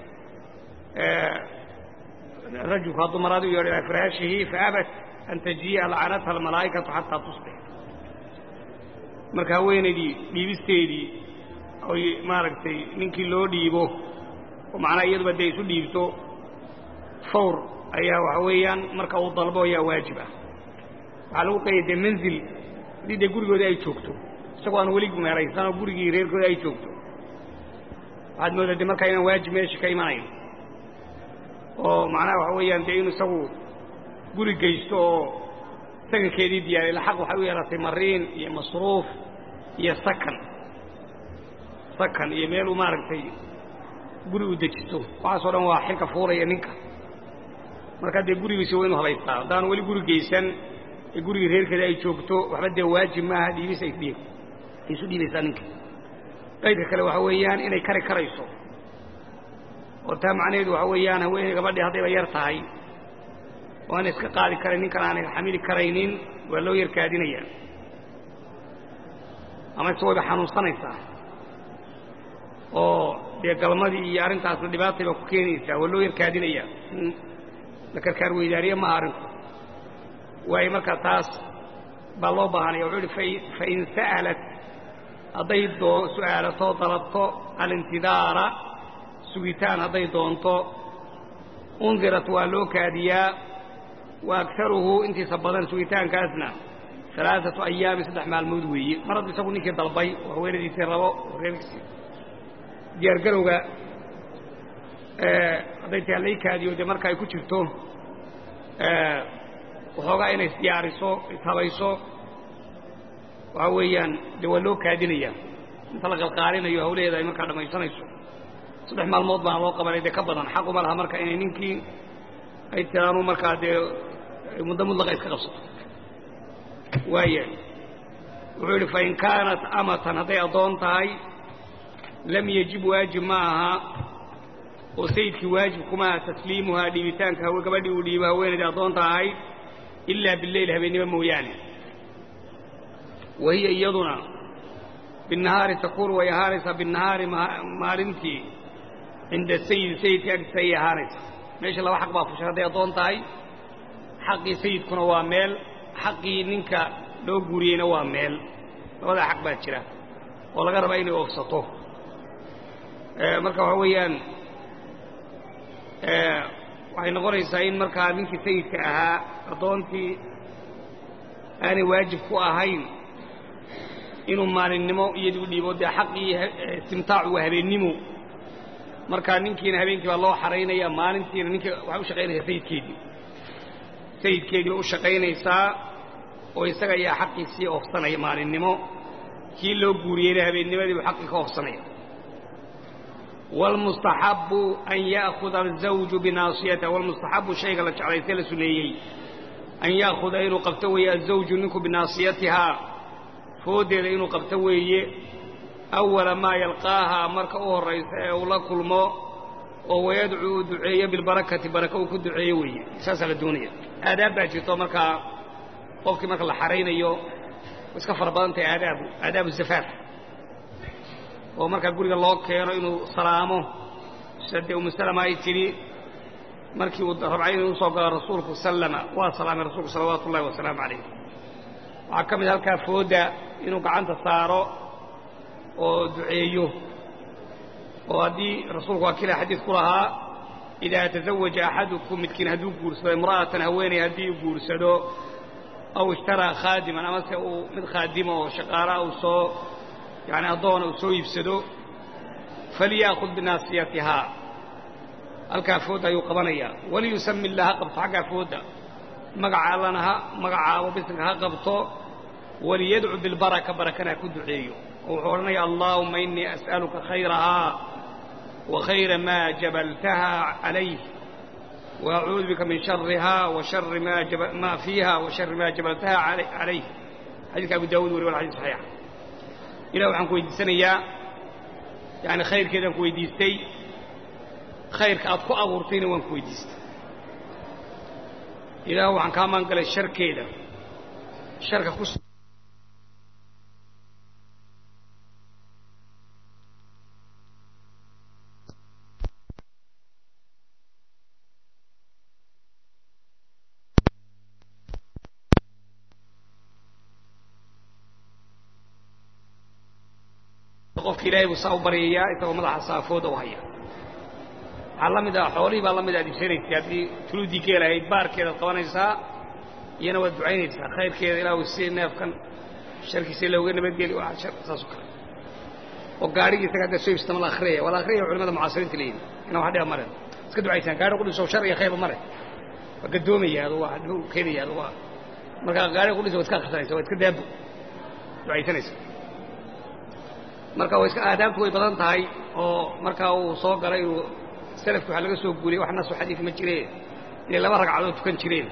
rajulku hadduu maraadi u yeedho ilaa firaashihi faabat an tajii'a lacanatha almalaa'ikatu xataa tusbix marka haweenaydii dhiibisteedii oy maaragtay ninkii loo dhiibo oo macnaha iyaduba dee isu dhiibto fawr ayaa waxa weeyaan marka uu dalbo ayaa waajib ah waxaa lagu qayay dee manzil haddii dee gurigoodii ay joogto isagoo aan weli meeraysan oo gurigii reerkoodii ay joogto waxaad moodaa dee markaa inaan waajib meesha ka imanayn oo macnaha waxa weeyaan dee inu isagu guri geysto oo sakankeedii diyaariy ila xaq waxay u yeelatay mariin iyo masruuf iyo sakan sakan iyo meel uu maaragtay guri u dejisto waxaasoo dhan waa xilka fuuraya ninka markaa dee gurigiisi waa inu habaystaa haddaan weli guri geysan ee gurigii reerkeeda ay joogto waxba dee waajib maaha dhiibis ay dhiib ay isu dhiibaysaa ninka qaydka kale waxa weeyaan inay kari karayso oo taa macnaheedu waxa weeyaan haweeney gabadhii haddayba yar tahay oo aan iska qaadi karayn ninkan aanay xamili karaynin waa loo yarkaadinayaa ama ise wayba xanuunsanaysaa oo dee galmadii iyo arrintaasna dhibaatay baa ku keenaysaa waa loo yarkaadinayaa la karkaar weydaariye maaha arrinku waayo markaa taas baa loo baahanaya wuxuu uhi fain sa'alat hadday doo su'aalato dalabto alintidaara sugitaan hadday doonto undirat waa loo kaadiyaa wa agaruhu intiisa badan sugitaankaasna alaaatu ayaamin saddex maalmood weeye mar haddu isagu ninkii dalbay oo haweenadiisii rabo oo reerkiisii diyaargarowga hadday tahay lay kaadiyo dee marka ay ku jirto waxoogaa inay isdiyaariso ishabayso waxa weeyaan dee waa loo kaadinayaa inta la qalqaalinayo hawlaheeda ay markaa dhammaysanayso saddex maalmood baana loo qabanay dee ka badan xaquma laha marka inay ninkii ay tiraanu markaa dee muddo mudlaqa iska qabsato waaya wuxuu yidhi fain kaanat amatan hadday addoon tahay lam yajib waajib ma aha oo sayidkii waajib kuma aha tasliimuhaa dhiibitaanka gabadhii uu dhiibo haweenaydii addoonta ahayd ilaa bileyl habeennimo mooyaane wa hiya iyaduna binnahaari takuunu way ahaanaysaa binnahaari maalintii cinda sayidi sayidka agtiisa ayay ahaanaysaa meesha laba xaq baa fushay hadday addoon tahay xaqii sayidkuna waa meel xaqii ninka loo guuriyeyna waa meel labadaa xaq baa jira oo laga rabaa inay oofsato marka waxaa weeyaan waxay noqonaysaa in markaa ninkii sayidka ahaa addoontii aanay waajib ku ahayn inuu maalinnimo iyadii u dhiibo dee xaqii istimtaacu waa habeennimo markaa ninkiina habeenkii baa loo xaraynaya maalintiina ninkii waxay u shaqaynaysaa sayidkeedii sayidkeedii bay u shaqaynaysaa oo isaga ayaa xaqiisii oofsanaya maalinnimo kii loo guuriyeyna habeennimadii buu xaqii ka oofsanaya wاlmustaxabu an ya'kuda azawju binaasiyata wاlmustaxabu shayga la jeclaystee la suneeyey an ya'khuda inuu qabto weeye azawju ninku binaasiyatihaa fooddeeda inuu qabto weeye awala maa yalqaahaa marka u horraysa ee uu la kulmo oo wayadcuu uu duceeyo bilbarakati baraka uu ku duceeyo weeye saasaa la doonaya aadaab baa jirto markaa qofkii marka la xaraynayo iska fara badan tahay aadaabu aadaabu zafaaf oo markaa guriga loo keeno inuu salaamo sida dee umu salama ay tidhi markii uu rabcay inuu usoo galo rasuulku sallama waa salaamay rasuulku salawaatu ullahi wasalaamu calayh waxaa ka mid halkaa fooda inuu gacanta saaro oo duceeyo oo haddii rasuulku waa kila xadiid ku lahaa idaa tazawaja axadukum midkiin hadduu guursado imra'atan haweeney haddii uu guursado aw ishtaraa khaadiman amase uu mid khaadima oo shaqaalaha uu soo yani addoona uu soo iibsado falyaakhud binaasiyatihaa halkaa foodda ayuu qabanayaa waliyusami illah ha qabto xaggaa foodda magaca allana ha magacaabo bisinka ha qabto waliyadcu bilbaraka barakana ha ku duceeyo oo wuxuu odhanaya allaahuma inii as'aluka khayrahaa wa khayra maa jabaltaha calayh وأعوذ بك من شرها وشر ما, جب... ما فيها وشر ما جبلتها علي... عليه حديث أبو داود ولي والحديث صحيح إله وحن كويدسانيا يعني خير كذا كويديستي خير كأطفو أغورتين وان كويديست إله وحن كامان قال الشر كذا الشر كخص qofka ilaahay buu saa u baryayaa isagoo madaxa saafooda u haya waxaa la mid ah xoolihii baa la mid aad ibsanaysay haddii tuluuddii geelahayd baarkeedaad qabanaysaa iyana waad ducaynaysaa khayrkeeda ilaahu si neefkan sharkiisa looga nabadgeli waa shar saasoo kale oo gaarigii isaga hadda soo ibsata ma la akhriyaya waa la akhriyaya culimada mucaasiriinta leeyihin ina wax dhiba mare iska ducaysaan gaari qudhiso shar iyo khayrba mare waa gadoomaya adu waa dhib keenaya adu waa markaa gaariga qudhisa waa iska akhrisanaysa waa iska daabo ducaysanaysa marka waa iska aadaabtu way badan tahay oo markaa uu soo galay inuu salafki waxaa laga soo guuriyey wax nasu xadiid ma jireen inay laba ragcadood tukan jireen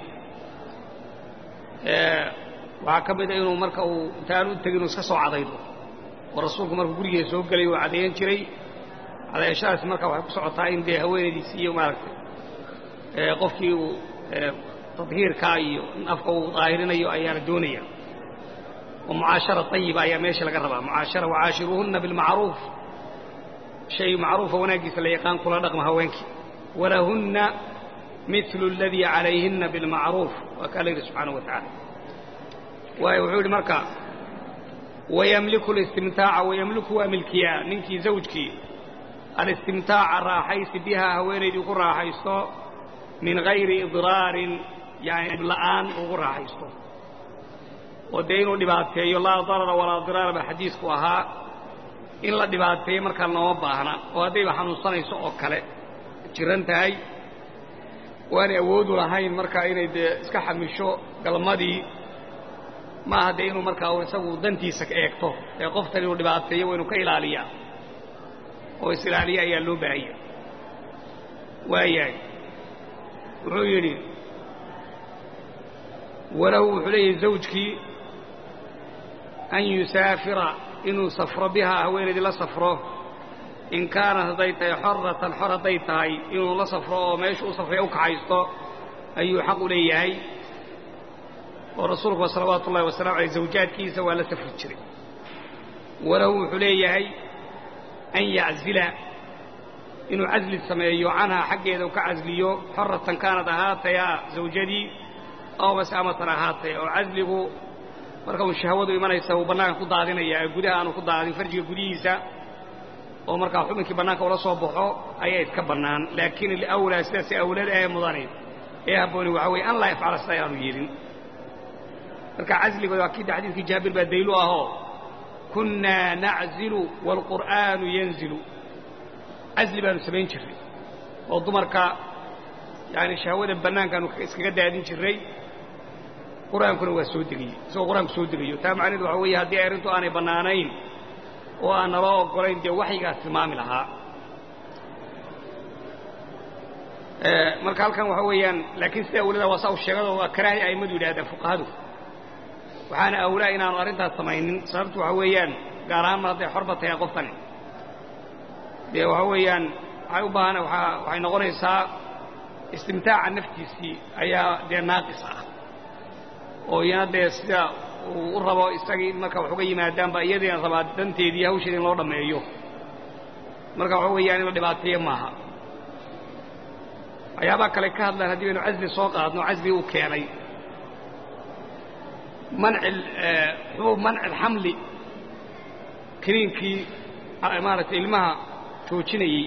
waxaa ka mid a inuu marka uu intaan u tegin uu iska soo cadaydo oo rasuulku markuu gurigeeda soo gelay uu cadayan jiray cadayashadaasi marka waxay ku socotaa in dee haweenaydiisi iyo maaragtay qofkii uu tadhiirkaa iyo in afka uu daahirinayo ayaa la doonaya ومعاشرة طيبة أيام إيش لقى ربا معاشرة وعاشروهن بالمعروف شيء معروف وناقص اللي يقان كل رقم هوينك ولهن مثل الذي عليهن بالمعروف وقال سبحانه وتعالى ويوعود مركا ويملك الاستمتاع ويملك ملكيا منك زوجك الاستمتاع الراحيس بها هوين يقول راحيسو من غير إضرار يعني الآن يقول راحيسو oo dee inuu dhibaateeyo laa darara walaa diraara baa xadiisku ahaa in la dhibaateeyo markaa looma baahna oo haddayba xanuunsanayso oo kale jiran tahay waanay awoodu lahayn markaa inay dee iska xamisho galmadii maaha dee inuu markaa isagu dantiisa eegto ee qoftan inuu dhibaateeyo waa inuu ka ilaaliyaa oo is-ilaaliya ayaa loo baahaya waayahay wuxuu yidhi walahu wuxuu leeyahay zawjkii an yusaafira inuu safro bihaa haweenaydii la safro in kaanat hadday tahay xoratan xor hadday tahay inuu la safro oo meeshu u safraya u kaxaysto ayuu xaq u leeyahay oo rasuulku salawaatu ullahi wasalamu aleyh zawjaadkiisa waa la safri jiray walahu wuxuu leeyahay an yaczila inuu casli sameeyo canhaa xaggeeda uu ka casliyo xoratan kaanad ahaatayaa zawjadii aw mase amatan ahaatay oo casligu marka uu shahwadu imanaysa uu bannaanka ku daadinaya ee gudaha aanu ku daadin farjiga gudihiisa oo markaa xubinkii bannaanka ula soo baxo ayaa iska bannaan laakiin alawlaa sidaasi awlada ee mudani ee habbooni waxaa weeye an laa yafcala sida aanu yeelin marka casliga waa kida xadiidkii jaabir baa daylu ahoo kunnaa naczilu waalqur'aanu yanzilu casli baanu samayn jirray oo dumarka yani shahwada bannaankaanu iskaga daadin jirray qur-aankuna waa soo degayey isagoo qur-aanku soo degayo taa macnahedu waxa weeye haddii arrintu aanay bannaanayn oo aan naloo oggolayn dee waxyigaas tilmaami lahaa marka halkan waxa weeyaan laakiin sida awlada waa saa u sheegado waa karaahi a'immadu yidhahdeen fuqahadu waxaana awlaa inaanu arrintaas samaynin sababtu waxa weeyaan gaar ahaan mar hadday xorba tahay qoftani dee waxa weeyaan waxay u baahan waxay noqonaysaa istimtaaca naftiisii ayaa dee naaqis ah oo iyana dee sida uu u rabo isagii in marka wax uga yimaadaanba iyadiina rabaa danteedii hawsheeda in loo dhammeeyo marka waxa weeyaan in la dhibaateeyo maaha waxyaabaha kale ka hadlaan haddii baynu casli soo qaadno casli uu keenay manci xubuub manci alxamli kiniinkii maaragtay ilmaha joojinayey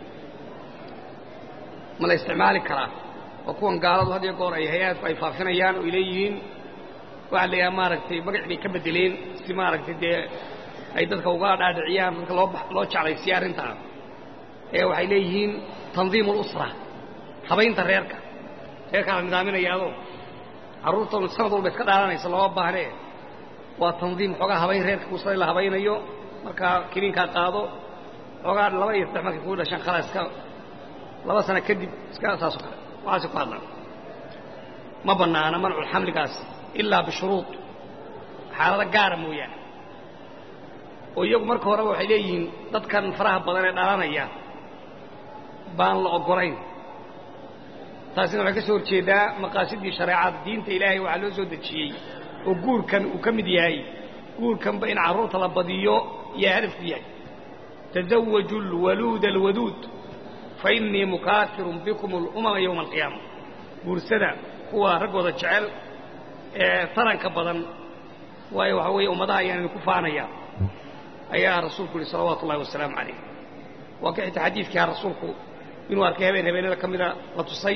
ma la isticmaali karaa oo kuwan gaaladu had iyo goor ay hay-aadku ay faafinayaan oo ay leeyihiin waxaa la yidhaha maaragtay magac bay ka beddeleen si maaragtay dee ay dadka uga dhaadhiciyaan dadka loo loo jeclaysiya arrintaa ee waxay leeyihiin tandiimu alusra habaynta reerka reerkaa la nidaaminayaadoo carruurtan sanad walba iska dhaalanaysa looma baahnee waa tandiim xoogaa habayn reerka kuusada la habaynayo markaa kiniinkaa qaado xoogaa laba iyo saddex markay kuu dhashaan khalaa iska laba sano kadib iska saasoo kale waxaasi ku hadlaan ma bannaana manculxamligaas ilaa bishuruud xaalado gaara mooyaane oo iyagu marka horeba waxay leeyihiin dadkan faraha badan ee dhalanaya baan la oggolayn taasina waxay ka soo horjeedaa maqaasidii shareecada diinta ilaahay waxaa loo soo dejiyey oo guurkan uu ka mid yahay guurkanba in carruurta la badiyo iyo hadafku yahay tazawaju alwaluuda alwaduud fa innii mukaafirun bikum alumama yowma alqiyaama guursada kuwa raggooda jecel ee taranka badan waayo waxaa weeye ummadaha ayaan idinku faanaya ayaa rasuulku yihi salawaatu ullahi wasalaamu calayh waa ka xita xadiidkiiha rasuulku inuu arkay habeen habeenada ka mida la tusay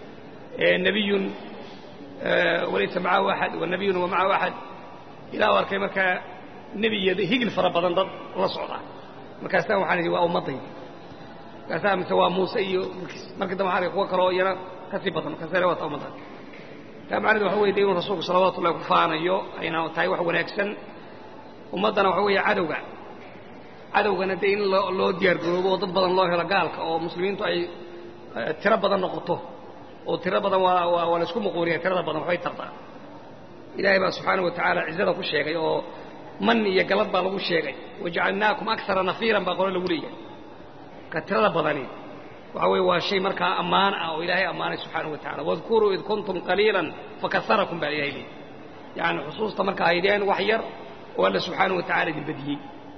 nebiyun walaysa macahu axad wa nebiyun wa macahu axad ilaa u arkay markaa nebi iyo higil fara badan dad la socda markaasaan waxaan idhi waa ummaddaydi markaasaa mise waa muuse iyo markii dambe waxaan arkay kuwa kaloo iyana ka sii badan markaasana waata ummadda taa macnahedu waxa weye de inuu rasuulku salawaatu ullahi ku faanayo ayna tahay wax wanaagsan ummaddana waxa weeye cadowga cadowgana dee in loo diyaar garoobo oo dad badan loo helo gaalka oo muslimiintu ay tiro badan noqoto oo tiro badan waa waa la isku muquuniya tirada badan waxbay tartaa ilaahay baa subxaana wa tacaala cizada ku sheegay oo man iyo galad baa lagu sheegay wajacalnaakum akara nafiiran baa qole lagu leeyahay ka tirada badani waxa weeye waa shay markaa ammaan ah oo ilaahay ammaanay subxaana wa tacala wadkuruu id kuntum qaliilan fakasarakum baa ilahay leeyahy yacani xusuusta markaa haydeen wax yar oo alla subxaana wa tacala idin badiyey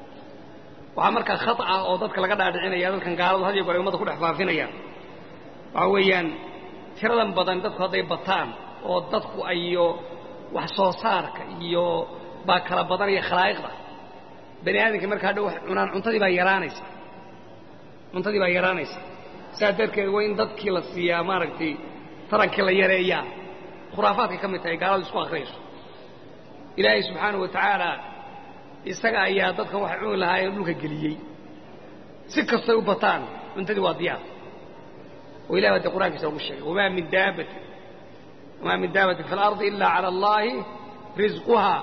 waxaa markaa khata ah oo dadka laga dhaadhicinaya dadkan gaaladu had iyo goor ay ummadda ku dhex faafinayaan waxaa weeyaan tiradan badan dadku hadday bataan oo dadku ayo wax soo saarka iyo baa kala badanaya khalaa'iqda bani aadamka markaa hadhow wax cunaan cuntadii baa yaraanaysa cuntadii baa yaraanaysa saas darteed waa in dadkii la siiyaa maaragtay tarankii la yareeyaa khuraafaadkay ka mid tahay gaaladu isku akhriyayso ilaahay subxaana wa tacaala isaga ayaa dadkan waxay cuni lahaayeen dhulka geliyey si kastay u bataan cuntadii waa diyaar oo ilahi baa dee qur'ankiisa lagu sheegay wamaa min daabatin wamaa min daabatin fi alardi ila cala allaahi risquhaa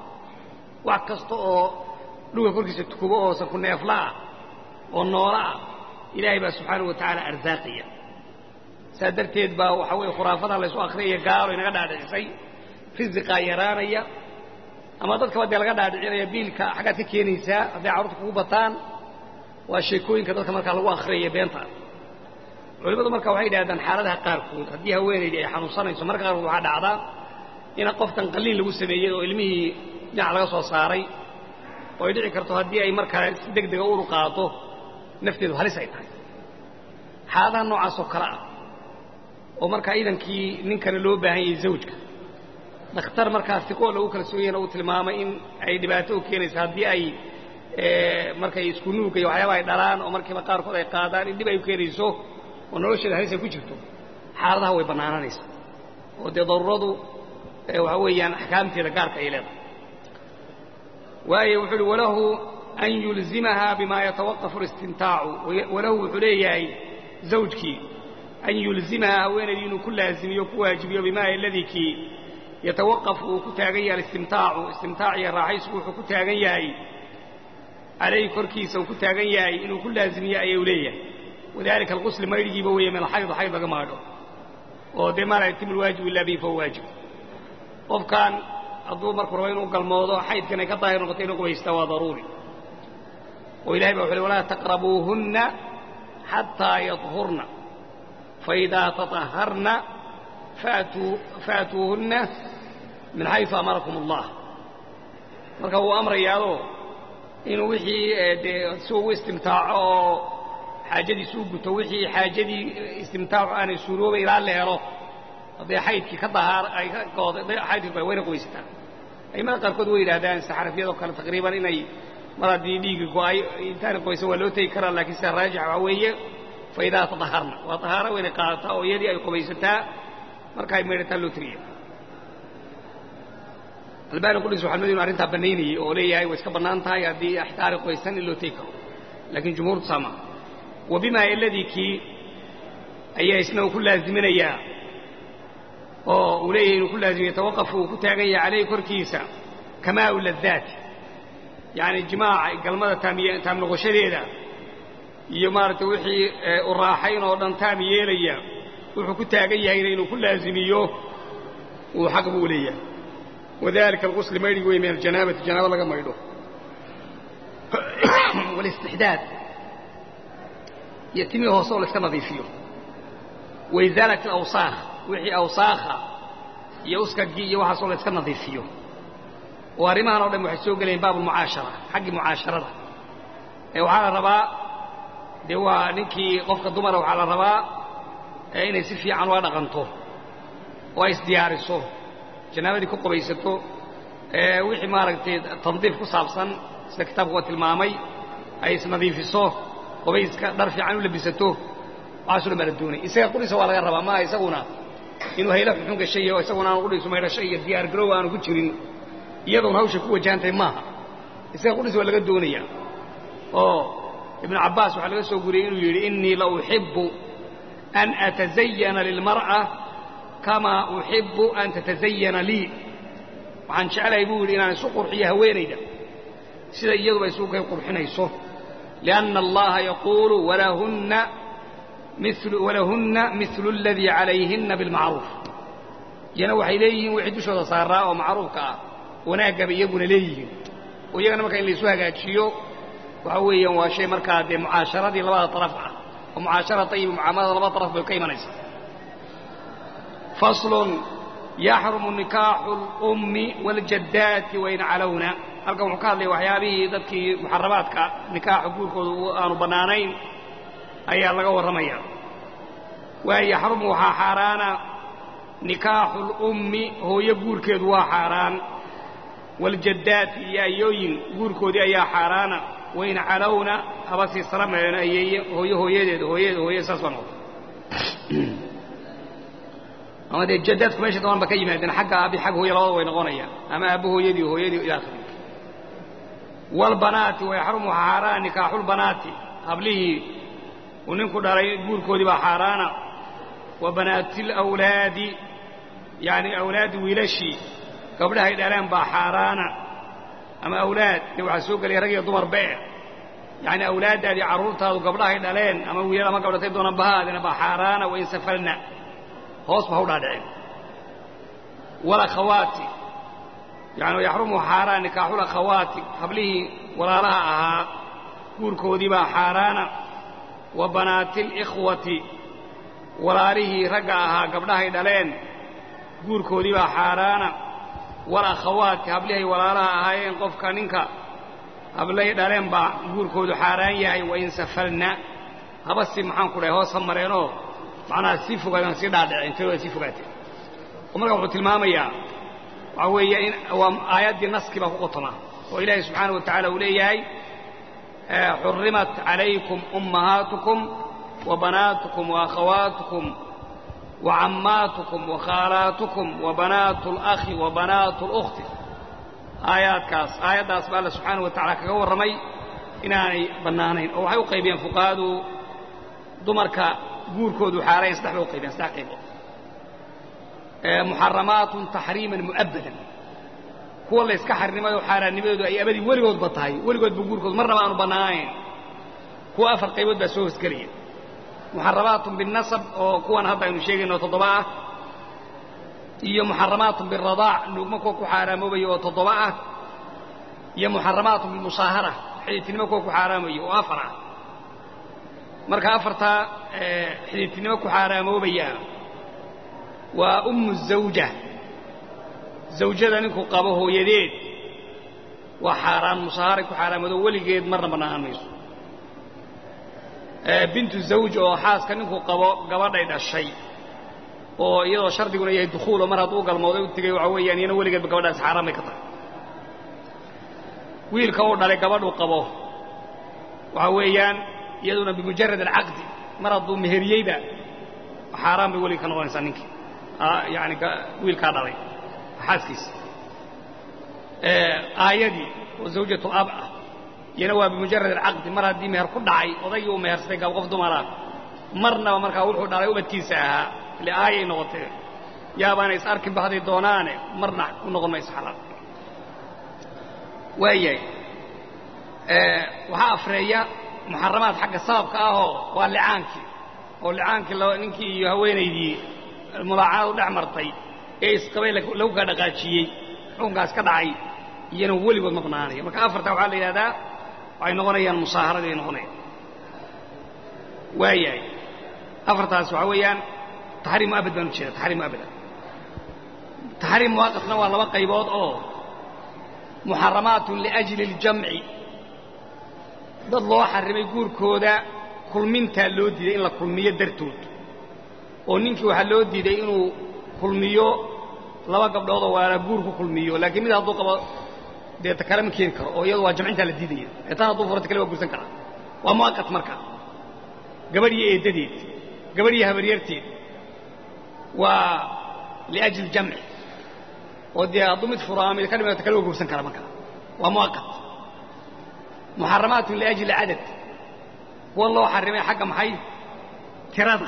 wax kasta oo dhulka korkiisa tukubo oo sanku neefla ah oo noola ah ilaahay baa subxaana wa tacaala arsaaqaya saas darteed baa waxaa weeye khuraafadaa laysu akhriyaya gaalo inaga dhaadhicisay risiqaa yaraanaya ama dadkaba dee laga dhaadhicinaya biilka xaggaad ka keenaysaa hadday carruurta kugu bataan waa sheekooyinka dadka markaa lagu akhriyaya beenta culimmadu marka waxay yidhahdaan xaaladaha qaarkood haddii haweenaydii ay xanuunsanayso marka qaarkood waxaa dhacdaa ina qoftan qalliin lagu sameeyey oo ilmihii dhinac laga soo saaray oo ay dhici karto haddii ay markaa si deg dega uru qaado nafteedu halis ay tahay xaaladaha noocaasoo kale ah oo markaa iidankii ninkana loo baahan yahay zawjka dhakhtar markaa siqoo lagu kala sooyana uu tilmaamay in ay dhibaato u keenayso haddii ay markay isku nuugga iyo waxyaaba ay dhalaan oo markiiba qaarkood ay qaadaan in dhib ay u keenayso oo nolosheeda halis ay ku jirto xaaladaha way bannaananaysa oo dee daruuradu waxa weeyaan axkaamteeda gaarka ay leedahay waayo wuxuu uhi walahu an yulzimaha bima yatawaqafu اlistimtaacu walahu wuxuu leeyahay zawjkii an yulzimaha haweenaydii inuu ku laazimiyo ku waajibiyo bimaa aladii kii yatawaqafu uu ku taagan yahay alistimtaacu istimtaac iyo raaxaysku wuxuu ku taagan yahay calayhi korkiisa uu ku taagan yahay inuu ku laazimiyo ayuu leeyahay wadalika alqusli maydhigiiba weeye min alxayd xayd laga maadho oo dee maa laa yatimu lwaajib ila bihi fahuwa waajib qofkan hadduu markuu rabo inuu galmoodo xaydkan ay ka daahir noqoto inuu qubaystaa waa daruuri oo ilahay ba wuxu uhi walaa taqrabuuhunna xataa yadhurna faidaa taطaharna faatuuhunna min xaysu amarakum allah marka wuu amrayaadoo inuu wixii dee si ugu istimtaaco oo xaajadiisu u guto wixii xaajadii istimtaacu aanay suuroobay ilaa la helo hadday xaydkii ka dahaar ay ka gooday xaydkii wayna qoysataa aimada qaarkood way yidhahdaan sida xanafiyadoo kale taqriiban inay mar haddii dhiigi go-ay intaana qoysan waa loo tegi karaa laakiin sida raajix waxaa weeye fa idaa tadaharna waa tahaaro waynay qaadataa oo iyadii ay qubaysataa marka ay maydhataa loo tiriya albaani qudhis waxaa madu inu arrintaa bannaynayey oo leeyahay way iska bannaan tahay haddii axtaari qoysan in loo tegi karo laakiin jumhuurtu saama wa bimaa iladii kii ayaa isna uu ku laaziminayaa oo uu leeyahay inuu ku laazimiya tawaqaf uu ku taagan yahay calayhi korkiisa kamaau ladaati yacni jimaaca galmada taamiy taam noqoshadeeda iyo maaragtay wixii u raaxayn oo dhan taam yeelaya wuxuu ku taagan yahayna inuu ku laazimiyo uu xaq buu leeyahay wadalika alqusli maydhigi wey min aljanaabati janaabo laga maydho walistixdaad iyo timii hoose oo la iska nadiifiyo waizaalat alawsaakh wixii awsaakha iyo uskagii iyo waxaasoo la iska nadiifiyo oo arrimahan o dhan waxay soo gelayeen baab almucaashara xaggii mucaasharada ee waxaa la rabaa dee waa ninkii qofka dumara waxaa la rabaa inay si fiican ula dhaqanto oo ay isdiyaariso janaabadii ku qubaysato wixii maaragtay tandiif ku saabsan sida kitaabku waa tilmaamay ay isnadiifiso qubayska dhar fiican u labisato waxaaso dhan baa la doonay isaga qudhiisa waa laga rabaa maaha isaguna inuu hayla xunxun gashay oo isaguna aanu qudhiisu maydhasho iyo diyaar garow aanu ku jirin iyadoon hawsha ku wajahantahay maaha isaga qudhiisa waa laga doonaya oo ibnu cabbaas waxaa laga soo guriyey inuu yidhi innii la uxibbu an atazayana lilmar'a kamaa uxibbu an tatazayana lii waxaan jeclahay buu yidhi inaan isu qurxiyo haweenayda sida iyaduba isugu kay qurxinayso lianna allaha yaquulu walahunna walahunna milu aladii calayhinna bilmacruuf iyana waxay leeyihiin wixii dushooda saaraa oo macruufka ah wanaaggaba iyaguna leeyihiin oo iyagana marka in laysu hagaajiyo waxa weeyaan waa shay markaa dee mucaasharadii labada taraf ah oo mucaashara tayiba mucaamalada labada taraf bay ka imanaysaa faslun yaxrumu nikaaxu اlummi waاljaddaati wain calowna halkan wuxuu ka hadlaya waxyaabihii dadkii muxaramaadka nikaaxa guurkooda aanu bannaanayn ayaa laga warramaya waa yaxrumu waxaa xaaraana nikaaxu اlummi hooyo guurkeedu waa xaaraan waاljaddaati iyo ayooyin guurkoodii ayaa xaaraana wain calowna haba sii salameena ayeeye hooyo hooyadeed hooyada hooyada saas baa noqota ama dee jaddaadku meesha daban ba ka yimaadeen xagga aabi xag hooya labada way noqonayaan ama aabbo hooyadii hooyadii ila akhiri waalbanaati wayaxrumu waxaa xaaraana nikaaxulbanaati hablihii uu ninku dhalay guurkoodii baa xaaraana wa banaati lawlaadi yacni awlaadi wiilashii gabdhahay dhaleen baa xaaraana ama awlaad dee waxaa soo gelaya rag iyo dumar bee yacni awlaaddaadii carruurtaadu gabdhahay dhaleen ama wiilal ama gabdhatay doona bahaadina baa xaaraana wain safalna hoos ba ha u dhaadhiceen walakhawaati yani yaxrumu xaaraan nikaaxulakhawaati hablihii walaalaha ahaa guurkoodii baa xaaraana wa banaati alikhwati walaalihii ragga ahaa gabdhahay dhaleen guurkoodii baa xaaraana walakhawaati hablihay walaalaha ahaayeen qofka ninka hablay dhaleen baa guurkoodu xaaraan yahay wain safalna haba si maxaan ku dhahay hoos ha mareenoo macnaha sii fogaadaan sii dhaadhiceen tirooda sii fogaateen oo marka wuxuu tilmaamayaa waxaa weeye in waa aayaddii naskii baa ku qotoma oo ilaahay subxaana wa tacala uu leeyahay xurimat calaykum ummahaatukum wa banaatukum wa akhawaatukum wa cammaatukum wa khaalaatukum wa banaatu alakhi wa banaatu اlukhti aayaadkaas aayaddaas ba alla subxaana wa tacala kaga warramay inaanay bannaanayn oo waxay u qaybiyeen fuqahadu dumarka guurkoodu xaarayn saddex bay u qaybiyeen saddex qaybood muxaramaatun taxriiman mu'abbadan kuwa la yska xarrimay oo xaaraannimadoodu ay abadii weligoodba tahay weligoodba guurkoodu marnaba aanu bannaanayn kuwa afar qaybood baa soo hosgelaya muxaramaatun binnasab oo kuwan hadda aynu sheegayno toddoba ah iyo muxaramaatun biradaac nuugma kuwa ku xaaraamoobaya oo toddoba ah iyo muxaramaatun bilmusaahara xidhiidtinimo kuwa ku xaaraamaya oo afar ah marka afartaa xidhiidtinimo ku xaaraamoobaya waa ummu zawja zawjada ninkuu qabo hooyadeed waa xaaraan musaaharay ku xaaraamado weligeed marna bannaan mayso bintu zawj oo xaaska ninkuu qabo gabadhay dhashay oo iyadoo shardiguna yahay dukhuulo mar hadduu galmooday u tegey waxaa weeyaan iyana weligeedba gabadhaas xaaraan bay ka tahay wiilka uu dhalay gabadhuu qabo waxaa weeyaan iyaduna bimujarad alcaqdi mar hadduu meheriyeyba xaaraan bay weliga ka noqonaysaa ninkii yani wiilkaa dhalay xaaskiisa aayadii oo zawjatu ab ah iyana waa bimujarad alcaqdi mar haddii meher ku dhacay odaygii uu mehersaday gab qof dumaraa marnaba markaa wuxuu dhalay ubadkiisa ahaa ile aayay noqotee yaabaana is arkin ba hadday doonaane marna u noqon mayso xalaal waayahay waxaa afreeya muxaramaad xagga sababka ahoo waa licaankii oo licaankii ninkii iyo haweenaydii mulaacanadu dhex martay ee isqabay lagu kaa dhaqaajiyey xukunkaas ka dhacay iyana weligood ma banaanaya marka afartaa waxaa la yidhahdaa waxay noqonayaan musaaharadii ay noqonayaan waayahay afartaas waxaa weeyaan taxriim muabad baan u jeeda taxriim muabada taxriim muwaqafna waa laba qaybood oo muxaramaatun liajli اljamci dad loo xarimay guurkooda kulmintaa loo diiday in la kulmiyo dartood oo ninkii waxaa loo diiday inuu kulmiyo laba gabdhoodoo waala guur ku kulmiyo laakiin mid hadduu qabo dee ta kale ma keeni karo oo iyadu waa jamcintaa la diidaya ee tan hadduu furata kale waa gursan karaa waa muwaqat marka gabadh iyo eeddadeed gabadh iyo habaryarteed waa liajli jamci oo dee hadduu mid furo ama mid ka dhimata kale waa gursan kara marka waa muwaqat muxaramaatun liajli cadad kuwa loo xarimay xagga maxay tirada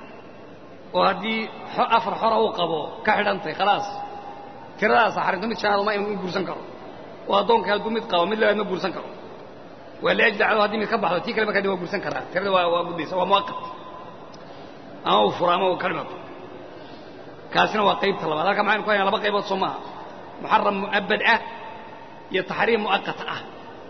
oo haddii afar xora uu qabo ka xidhantay khalaas tiradaasa xarimto mid shanaad ma inu guursan karo oo addoonka hadduu mid qabo mid labaad ma guursan karo waa liajli cadad haddii mid ka baxdo tii kale markaa de waa guursan karaa tirada waa waa gudaysa waa muwaqat ama uu furo ama uu ka dhimato kaasina waa qaybta labaad halka maxaynu ku haynaa laba qaybood soo maaha muxaram mu'abad ah iyo taxriim mu'aqat ah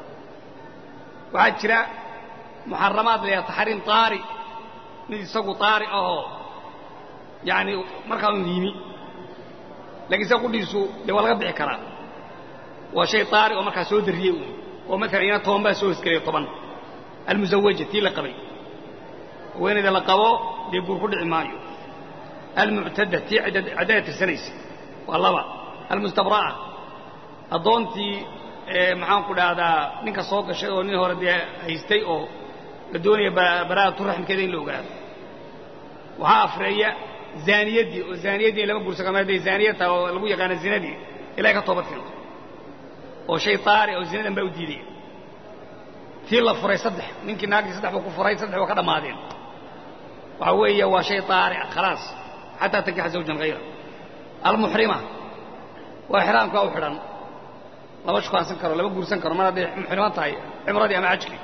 waxaa jira muxaramaad la yidhaha taxriim taari mid isagu taari ahoo yaani markaa un yimi lakiin isaga qudhiisu dee waa laga bixi karaa waa shay taari oo markaa soo dariyey uun oo maalan iyana toban baa soo hosgelaya toban almusawaja tii la qabay haweenayda la qabo dee guur ku dhici maayo almuctada tii caddada tirsanaysa waa laba almustabra'a addoontii maxaan ku dhahdaa ninka soo gashay oo nin hore dee haystay oo la doonaya baraa'atu raxmkeeda in la ogaado waxaa afreeya zaaniyaddii oo zaaniyaddii lama guursan karo hadday zaaniya tahay oo lagu yaqaano zinadii ilahay ka toobad keento oo shay taari oo zinadan baa u diidaya tii la furay saddex ninkii naagtii saddex buu ku furay saddex waa ka dhammaadeen waxaa weeye waa shay taari ah khalaas xataa tankixa zawjan hayra almuxrima waa xiraamkaa u xidhan lama shukaansan karo lama guursan karo mar hadday muxriman tahay cimradii ama cajkii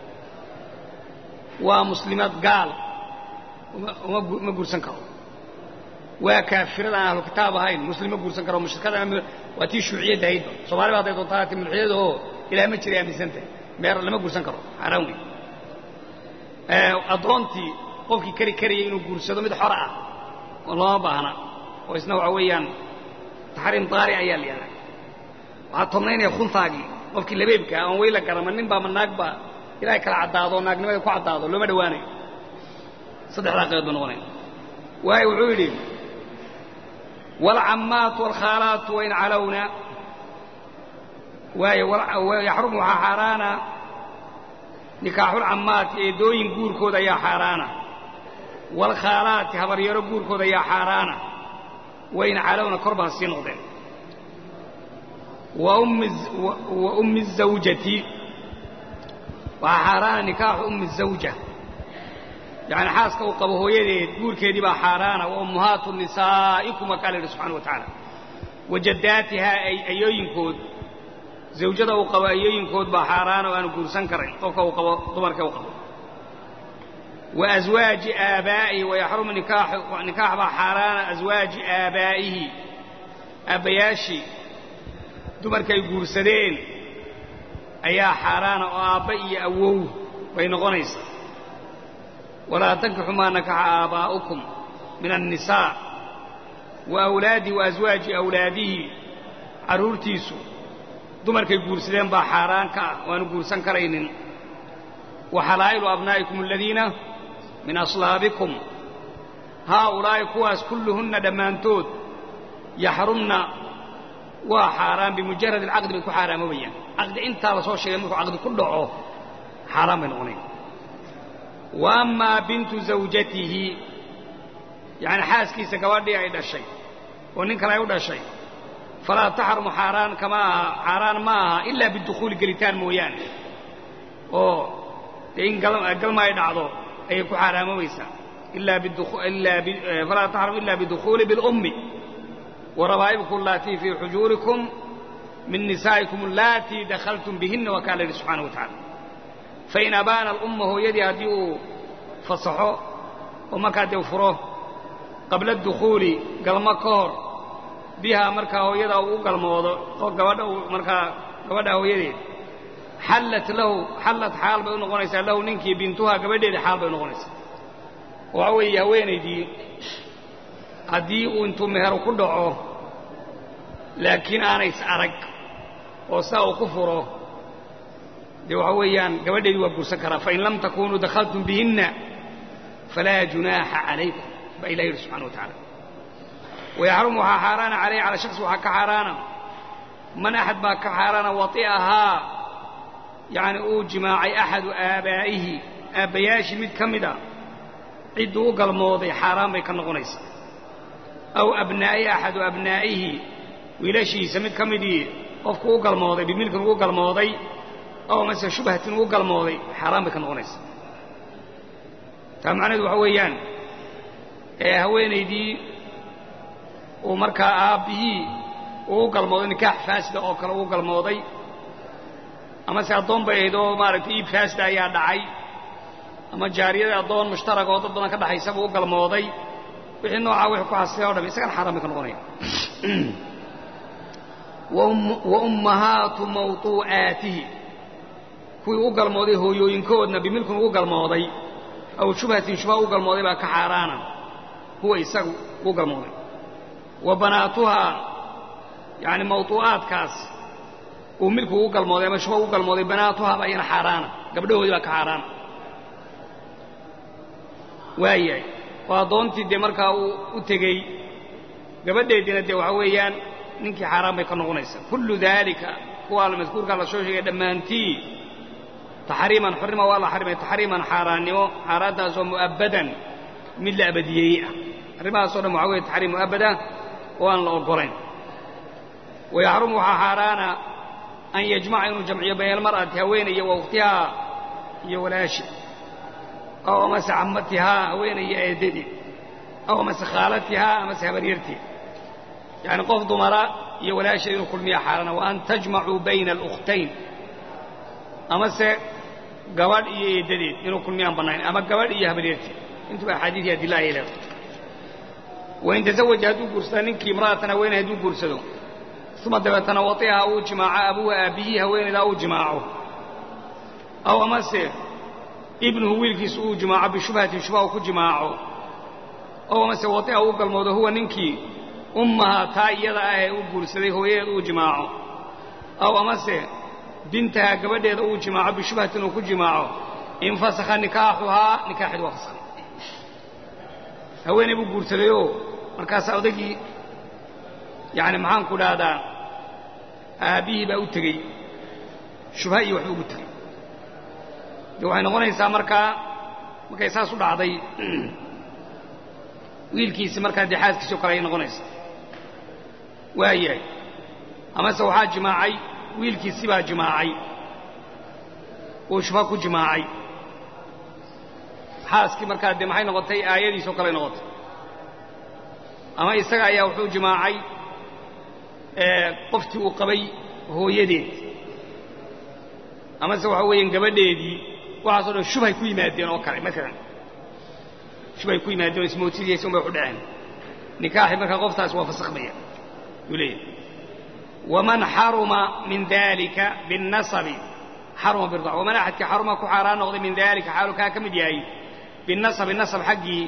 waa muslimaad gaal ma guursan karo waa kaafirada aan ahlu kitaab ahayn muslim ma guursan karo mushrikada waa tii shuuciyadda ahaydba soomaliba hadday doontaa ti mulxiyada oo ilaah ma jiray aaminsantahay meer lama guursan karo xaaraan wey addoontii qofkii kari karayay inuu guursado mid xora ah oo looma baahna oo isna waxa weeyaan taxriim daari ayaa la yidhaha waxaa tobnaynaya khuntaagii qofkii labeebka aan weyla garama nin baa ma naag baa ilaahay kala caddaado oo naagnimada ku caddaado looma dhowaanayo saddexdaa qaybood buu noqonaya waayo wuxuu yidhi waalcammaatu waalkhaalaatu wain calowna waayo yaxrumu waxaa xaaraana nikaaxulcammaati eedooyin guurkooda ayaa xaaraana waalkhaalaati habaryaro guurkooda ayaa xaaraana wain calowna korba ha sii noqdeen wa ummi الزawjati waxaa xaaraana nikaaxu ummi الزawja yani xaaska uu qabo hooyadeed guurkeedii baa xaaraana wa ummahaatu nisaa'ikum waa kaa la yidhi subxana wa tacaala wajaddaatihaa ay ayooyinkood zawjada uu qabo ayooyinkood baa xaaraana oo aanu guursan karayn qofka uu qabo dumarka uu qabo wa aswaaji aabaa'ihi wayaxrumu nikaax baa xaaraana aswaaji aabaa'ihi aabbayaashii dumarkay guursadeen ayaa xaaraana oo aabba iyo awow bay noqonaysaa walaa tankixu maa nakaxa aabaa'ukum min annisaa wa awlaadihi wa aswaaji awlaadihi carruurtiisu dumarkay guursadeen baa xaaraan ka ah waanu guursan karaynin wa xalaa'ilu abnaa'ikum aladiina min aslaabikum haaulaa'i kuwaas kulluhunna dhammaantood yaxrumna waa xaaraan bimujarad alcaqdi bay ku xaaraamobayaan caqdi intaa la soo sheegay markuu caqdi ku dhaco xaaraan bay noqonayn wa ammaa bintu zawjatihi yacni xaaskiisa gabadhii ay dhashay oo nin kale ay u dhashay falaa taxrumu xaaraan kama aha xaaraan ma aha ilaa bidukhuuli gelitaan mooyaane oo dee in galma ay dhacdo ayay ku xaaraamobaysaa falaa taxrum ila bidukhuuli bilummi warabaa'ibukum allaatii fii xujuurikum min nisaa'ikum allaatii dakhaltum bihinna waa kaa la yidhi subxana wa tacala fain abaana alumma hooyadii haddii uu fasaxo oo markaa dee furo qabla dukhuuli galmo ka hor bihaa markaa hooyada uu u galmoodo oo gabadha uu markaa gabadha hooyadeed xallat lahu xallad xaal bay u noqonaysaa lahu ninkii bintuhaa gabadheeda xaal bay u noqonaysaa waxa weeye haweenaydii haddii uu intuu meheru ku dhaco laakiin aanays arag oo saa uu ku furo dee waxa weeyaan gabadheedii waa guursan karaa fain lam takunuu dakhaltum bihinna falaa junaaxa calaykum baa ilah yidhi subxana wa tacala wayaxrumu waxaa xaaraana calayhi calaa shaksi waxaa ka xaaraana man axad baa ka xaaraana wati'ahaa yacni uu jimaacay axadu aabaa'ihi aabbayaashii mid ka mida cidduu u galmooday xaaraan bay ka noqonaysaa aw abnaa'i axadu abnaa'ihi wiilashiisa mid ka midii qofku u galmooday bimilkin ugu galmooday aw mase shubhatin ugu galmooday xaaraan bay ka noqonaysaa taa macnaheedu waxa weeyaan ee haweenaydii uu markaa aabbihii uu galmooday nikaax faasida oo kale uu galmooday amase addoon bay ahayd oo maaragtay iib faasida ayaa dhacay ama jaariyada addoon mushtarag oo dad badan ka dhaxaysa buu u galmooday wixii noocaa wixii ku xasilay o dham isagana xaaraan bay ka noqonaya wa ummahaatu mawtuu'aatihi kuwii u galmooday hooyooyinkoodna bimilkun ugu galmooday aw shubhatin shubha u galmooday baa ka xaaraana huwa isagu u galmooday wa banaatuhaa yacni mawtuu'aadkaas uu milku ugu galmooday ama shubha ugu galmooday banaatuhaa baa iyana xaaraana gabdhahoodii baa ka xaaraana waayahay oo addoontii dee markaa uu u tegey gabadheediina dee waxa weeyaan ninkii xaaraan bay ka noqonaysaa kullu daalika kuwaa madkuurkaa la soo sheegay dhammaantii taxriiman xurrima waa la xarimay taxriiman xaaraannimo xaaraantaasoo mu'abbadan mid la abadiyeeyey ah arrimahaasoo dhan waxa weye taxriim mu'abbada oo aan la oggolayn wayaxrumu waxaa xaaraana an yajmaca inuu jamciyo bayna almar'ati haweenaya wa ukhtihaa iyo walaashi aw amase cammatihaa haweenaya eeddadii aw amase khaalatihaa amase habaryarteed yacni qof dumara iyo walaasheed inuu kulmiya xaaraana wa an tajmacuu bayna alukhtayn amase gabadh iyo eeddadeed inuu kulmiyaan bannayn ama gabadh iyo habaryarteed intuba axaadiis iyo adilla ayay leedahay wain tasawaja hadduu guursada ninkii imra'atan haweeney hadduu guursado uma dabeetana watiha uu jimaaco abuuha aabbihii haweenaydaa uu jimaaco aw amase ibnuhu wiilkiisu uu jimaaco bishubhatin shubha uu ku jimaaco aw amase watiha uu galmoodo huwa ninkii ummaha taa iyada ah ee uu guursaday hooyadeed uu jimaaco aw amase bintaha gabadheeda uu jimaaco bishubhatin uu ku jimaaco infasakha nikaaxuhaa nikaaxeed waa fasakhay haweeney buu guursadayoo markaasaa odagii yacni maxaan ku dhahdaa aabbihii baa u tegey shubha iyo waxba ugu tegey dee waxay noqonaysaa markaa markay saas u dhacday wiilkiisi markaa dee xaaskiisii o kale ayay noqonaysaa waayahay amase waxaa jimaacay wiilkiisi baa jimaacay oo shubha ku jimaacay xaaskii markaa dee maxay noqotay aayadiisoo kaley noqotay ama isaga ayaa wuxuu jimaacay qoftii uu qabay hooyadeed amase waxa weeyaan gabadheedii waxaasoo dhan shubhay ku yimaadeen oo kale maalan shubhay ku yimaadeen oo ismootidiyaysa un bay waxu dhaceen nikaaxi markaa qoftaasi waa fasakhmaya yuu leeyahay waman xaruma min dalika binnasabi xaruma birdac waman axadkii xaruma ku xaaraan noqday min dalika xaalu kaa ka mid yahay binnasabi nasab xaggii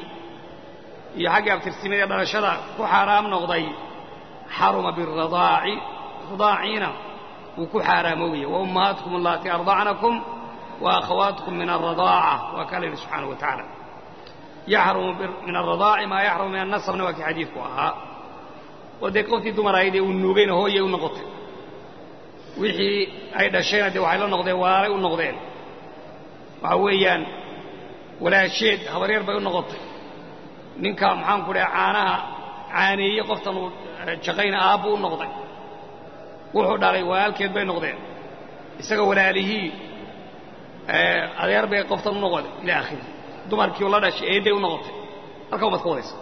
iyo xaggii abtirsimada dhalashada ku xaaraam noqday xaruma biradaaci ridaaciina wuu ku xaaraamooya wa ummahaatkum allatii ardacnakum wa akhawaatkum min alradaaca waa kaa la yidhi subxaana wa tacaala yaxrumu min alradaaci maa yaxrumu min annasabna waa kii xadiidku ahaa oo dee qoftii dumar ahayd ee uu nuugayna hooyay u noqotay wixii ay dhashayna dee waxay la noqdeen walaalay u noqdeen waxa weeyaan walaasheed habaryar bay u noqotay ninka maxaanku dhaha caanaha caaneeye qoftan uu jaqayna aabbu u noqday wuxuu dhalay walaalkeed bay noqdeen isaga walaalihii adeer bay qoftan u noqotay ila akhiri dumarkii la dhashay eedday u noqotay halka ubaad ka wadaysa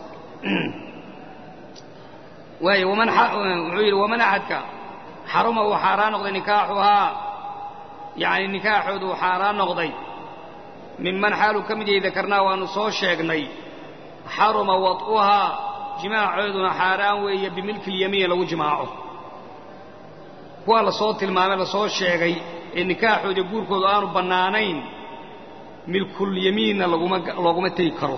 waayo waman wuxuu yidhi waman axadka xaruma uu xaaraan noqday nikaaxuhaa yacni nikaaxoodu uu xaaraan noqday minman xaaluu ka mid yahay dakarnaa waannu soo sheegnay xaruma wad'uhaa jimaacooduna xaaraan weeye bimilki lyamiin lagu jimaaco kuwa la soo tilmaamay la soo sheegay ee nikaaxooda guurkoodu aanu bannaanayn milkulyamiinna laguma looguma tegi karo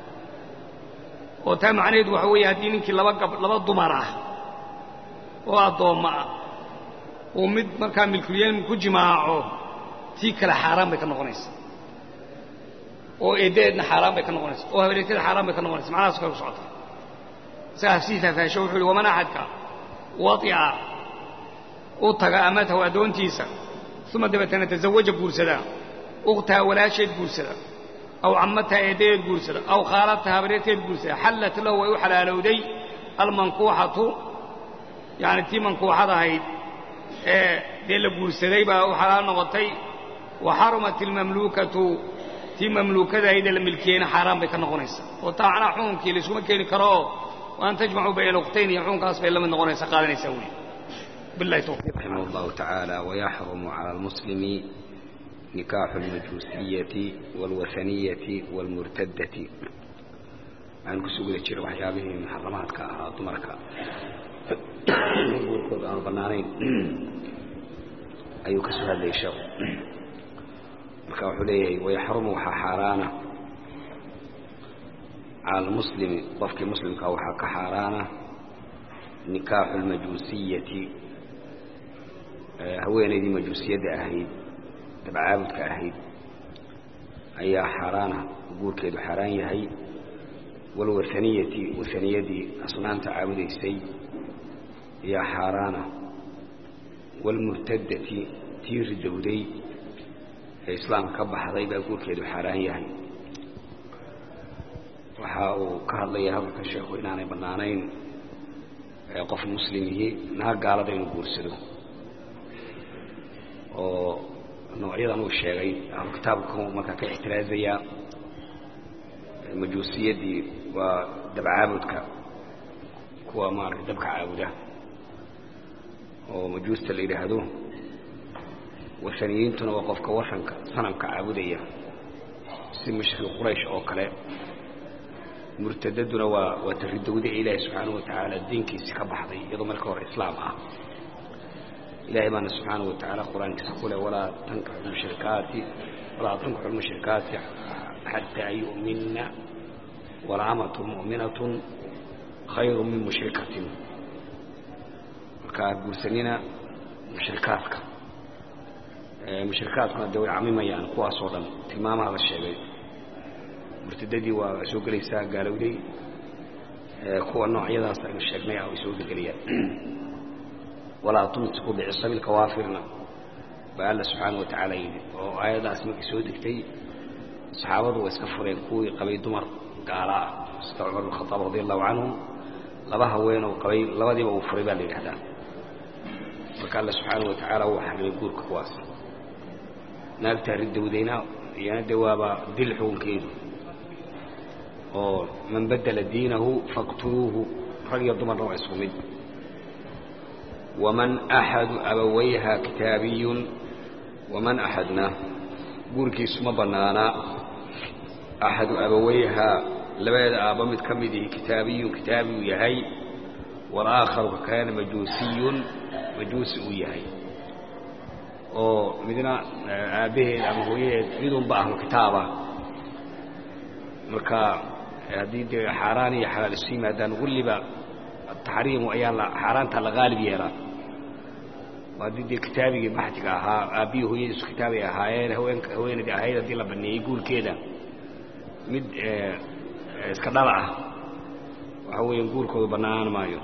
oo taa macnaheedu waxa weeye haddii ninkii laba gab laba dumar ah oo addoommo ah uu mid markaa milkulyamiin ku jimaaco tii kale xaaraan bay ka noqonaysaa oo eeddadeedna xaaraan bay ka noqonaysa oo habereetada xaaraan bay ka noqonaysa macnahaas kale ku socota isagaa sii faahfaasho wuxuu yidhi waman axadka wadica u taga amatahu addoontiisa uma dabeetana tasawaja guursada ukhtaha walaasheed guursada aw cammataha eeddadeed guursada aw khaalataha habareerteed guursada xallat lahu way u xalaalowday almankuuxatu yacani tii mankuuxad ahayd ee dee la guursaday baa u xalaal noqotay wa xarumat almamluukatu tii mamluukadahaydee la milkiyeyna xaaraan bay ka noqonaysaa oo taa macnaha xukunkii layskuma keeni karoo waan tajmacuu bayna alkhtayn iyo xukunkaas bay la mid noqonaysaa qaadanaysaa weli billahi tawfiiq رحمه الله تعالى ويحرم على المسلم نكاح المجوسية والوثنية والمرتدة aan kusoo guda jira waxyaabihii muxaramaadka ahaa dumarka guurkooda aanu bannaanayn ayuu ka soo hadlayay sheekhu marka wuxuu leeyahay wayaxrumu waxaa xaaraana cala almuslimi qofkii muslimka waxaa ka xaaraana nikaaxu lmajuusiyati haweenaydii majuusiyadda ahayd dabcaabudka ahayd ayaa xaaraana guurkeedu xaaraan yahay walwahaniyati wahaniyadii asnaamta caabudaysay ayaa xaaraana waalmurtadati tii ridowday ee islaamka ka baxday baa guurkeedu xaaraan yahay waxa uu ka hadlaya hadalka sheekhu inaanay bannaanayn qof muslimihii naag gaalada inuu guursado oo noocyadan uu sheegay ahlu kitaabku markaa ka ixtiraazayaa majuusiyaddii waa dabcaabudka kuwa maaragtay dabka caabuda oo majuusta la yidhaahdo wasaniyiintuna waa qofka wasanka sanamka caabudaya si mushrik quraysh oo kale murtadaduna waa waa taridowda ee ilaahay subxaanahu wa tacaala diinkiisi ka baxday iyadoo marka hore islaam ah ilahay baana subxaanahu wa tacaala qur-aankiisa ku leh walaa tankixu mushrikaati walaa tankixu lmushrikaati xataa yu'minna walaamatun mu'minatun khayru min mushrikatin markaa guursanina mushrikaadka mushrikaadkuna dee way camimayaan kuwaasoo dhan tilmaamaha la sheegay murtadadii waa soo gelaysaa gaalowday kuwa noocyadaas aynu sheegnay ah way soo gelayaan walaa tumsiku bicisabi lkawaafirna baa alla subxaana wa tacaala yidhi oo aayaddaas markay soo degtay saxaabadu way iska fureen kuwii qabay dumar gaala ah sida cumar bin khataab radi allahu canhu laba haweenoo qabay labadiiba uu furay baa la yidhahdaa marka alla subxaana wa tacaala wuu xarimay guurka kuwaas naagtaa ridowdayna iyana dee waaba dil xukunkeedu oo man badela diinahu faqtuluuhu rag iyo dumarna waa isku mid waman axadu abawayha kitaabiyun waman axadna guurkiisu ma bannaana axadu abawayha labadeeda aabba mid ka mid ihi kitaabiyun kitaabiyu yahay walaakharu ka kalena majuusiyun majuusi uu yahay oo midna aabbaheed ama hooyadeed midunba ahlu kitaaba marka haddii dee xaaraan iyo xalaal isu yimaadaan weliba taxriimu ayaa la xaaraanta la qaalib yeelaa haddii dee kitaabigii baxtiga ahaa aabbihii hooyadiisu kitaabay ahaayeen haweenka haweenaydii ahayd haddii la baneeyey guurkeeda mid iska dhala ah waxa weeyaan guurkoodu bannaan maayo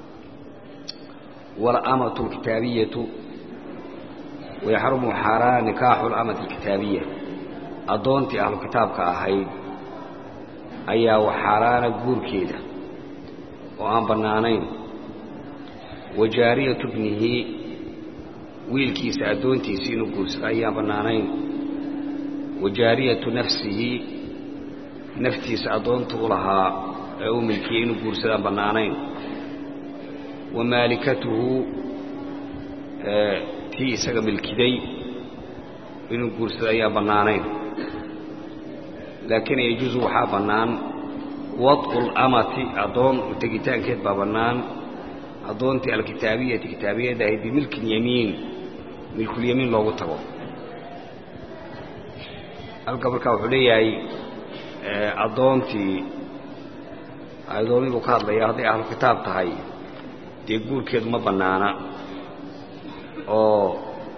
walamatu alkitaabiyatu wayaxrumu xaaraan nikaaxu lamati alkitaabiya addoontii ahlu kitaabka ahayd ayaa wax xaaraana guurkeeda oo aan bannaanayn wa jaariyatu bnihi wiilkiisa addoontiisi inuu guursado ayaan bannaanayn wa jaariyatu nafsihi naftiisa addoonta u lahaa ee u milkiyey inuu guursadaan bannaanayn wa maalikatuhu tii isaga milkiday inuu guursado ayaan bannaanayn laakiin yajuusu waxaa bannaan wad'u lamati addoon tegitaankeed baa bannaan addoontii alkitaabiyati kitaabiyadda ahayd bimilki lyamiin milkulyamiin loogu tago halka markaa wuxuu leeyahay addoontii addoommii buu ka hadlaya hadday ahlu kitaab tahay dee guurkeedu ma bannaana oo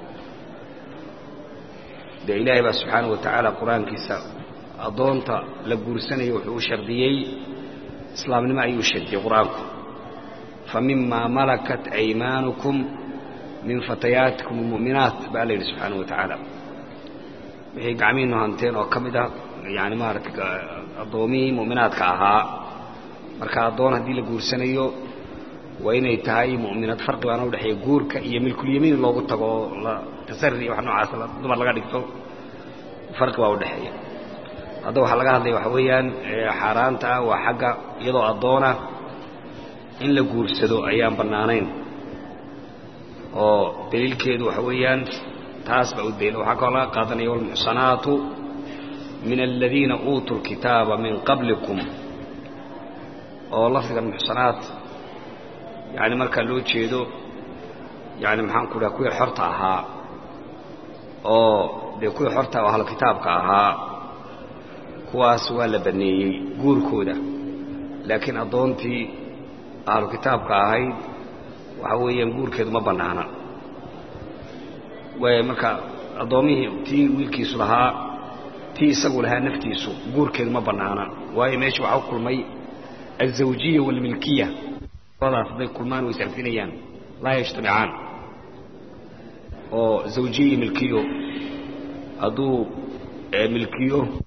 dee ilaahay baa subxaana wa tacaala qur-aankiisa addoonta la guursanayo wuxuu u shardiyey islaamnimo ayuu shardiyey qur-aanku fa mimaa malakat aymaanukum min fatayaatikum almu'minaat baa la yidhi subxaana wa tacaala wixii gacmihiinu hanteen oo ka mid ah yani maarata addoomihii mu'minaadka ahaa marka addoon haddii la guursanayo waa inay tahay mu'minaad farqi baana udhexeeya guurka iyo milkulyamiin loogu tago oo la tasari iyo wax noocaas dumar laga dhigto farqi baa udhexeeya hadda waxaa laga hadlaya waxa weeyaan xaaraanta ah waa xagga iyadoo addoona in la guursado ayaan bannaanayn oo daliilkeedu waxa weeyaan taas baa u daliil waxaa kaloo laga qaadanaya walmuxsanaatu min aladiina uutuu lkitaaba min qablikum oo lafdigan muxsanaat yani markaa loo jeedo yani maxaan ku dhaha kuwii xorta ahaa oo dee kuwii xorta oo ahlu kitaabka ahaa kuwaas waa la baneeyey guurkooda laakiin addoontii ahlu kitaabka ahayd waxa weeyaan guurkeedu ma bannaana waay marka addoommihii tii wiilkiisu lahaa tii isagu lahaa naftiisu guurkeedu ma bannaana waayo meesha waxaa ku kulmay alzawjiya waalmilkiya labadaas hadday kulmaan way isarfinayaan laa yajtamicaan oo zawjiya iyo milkiyo hadduu milkiyo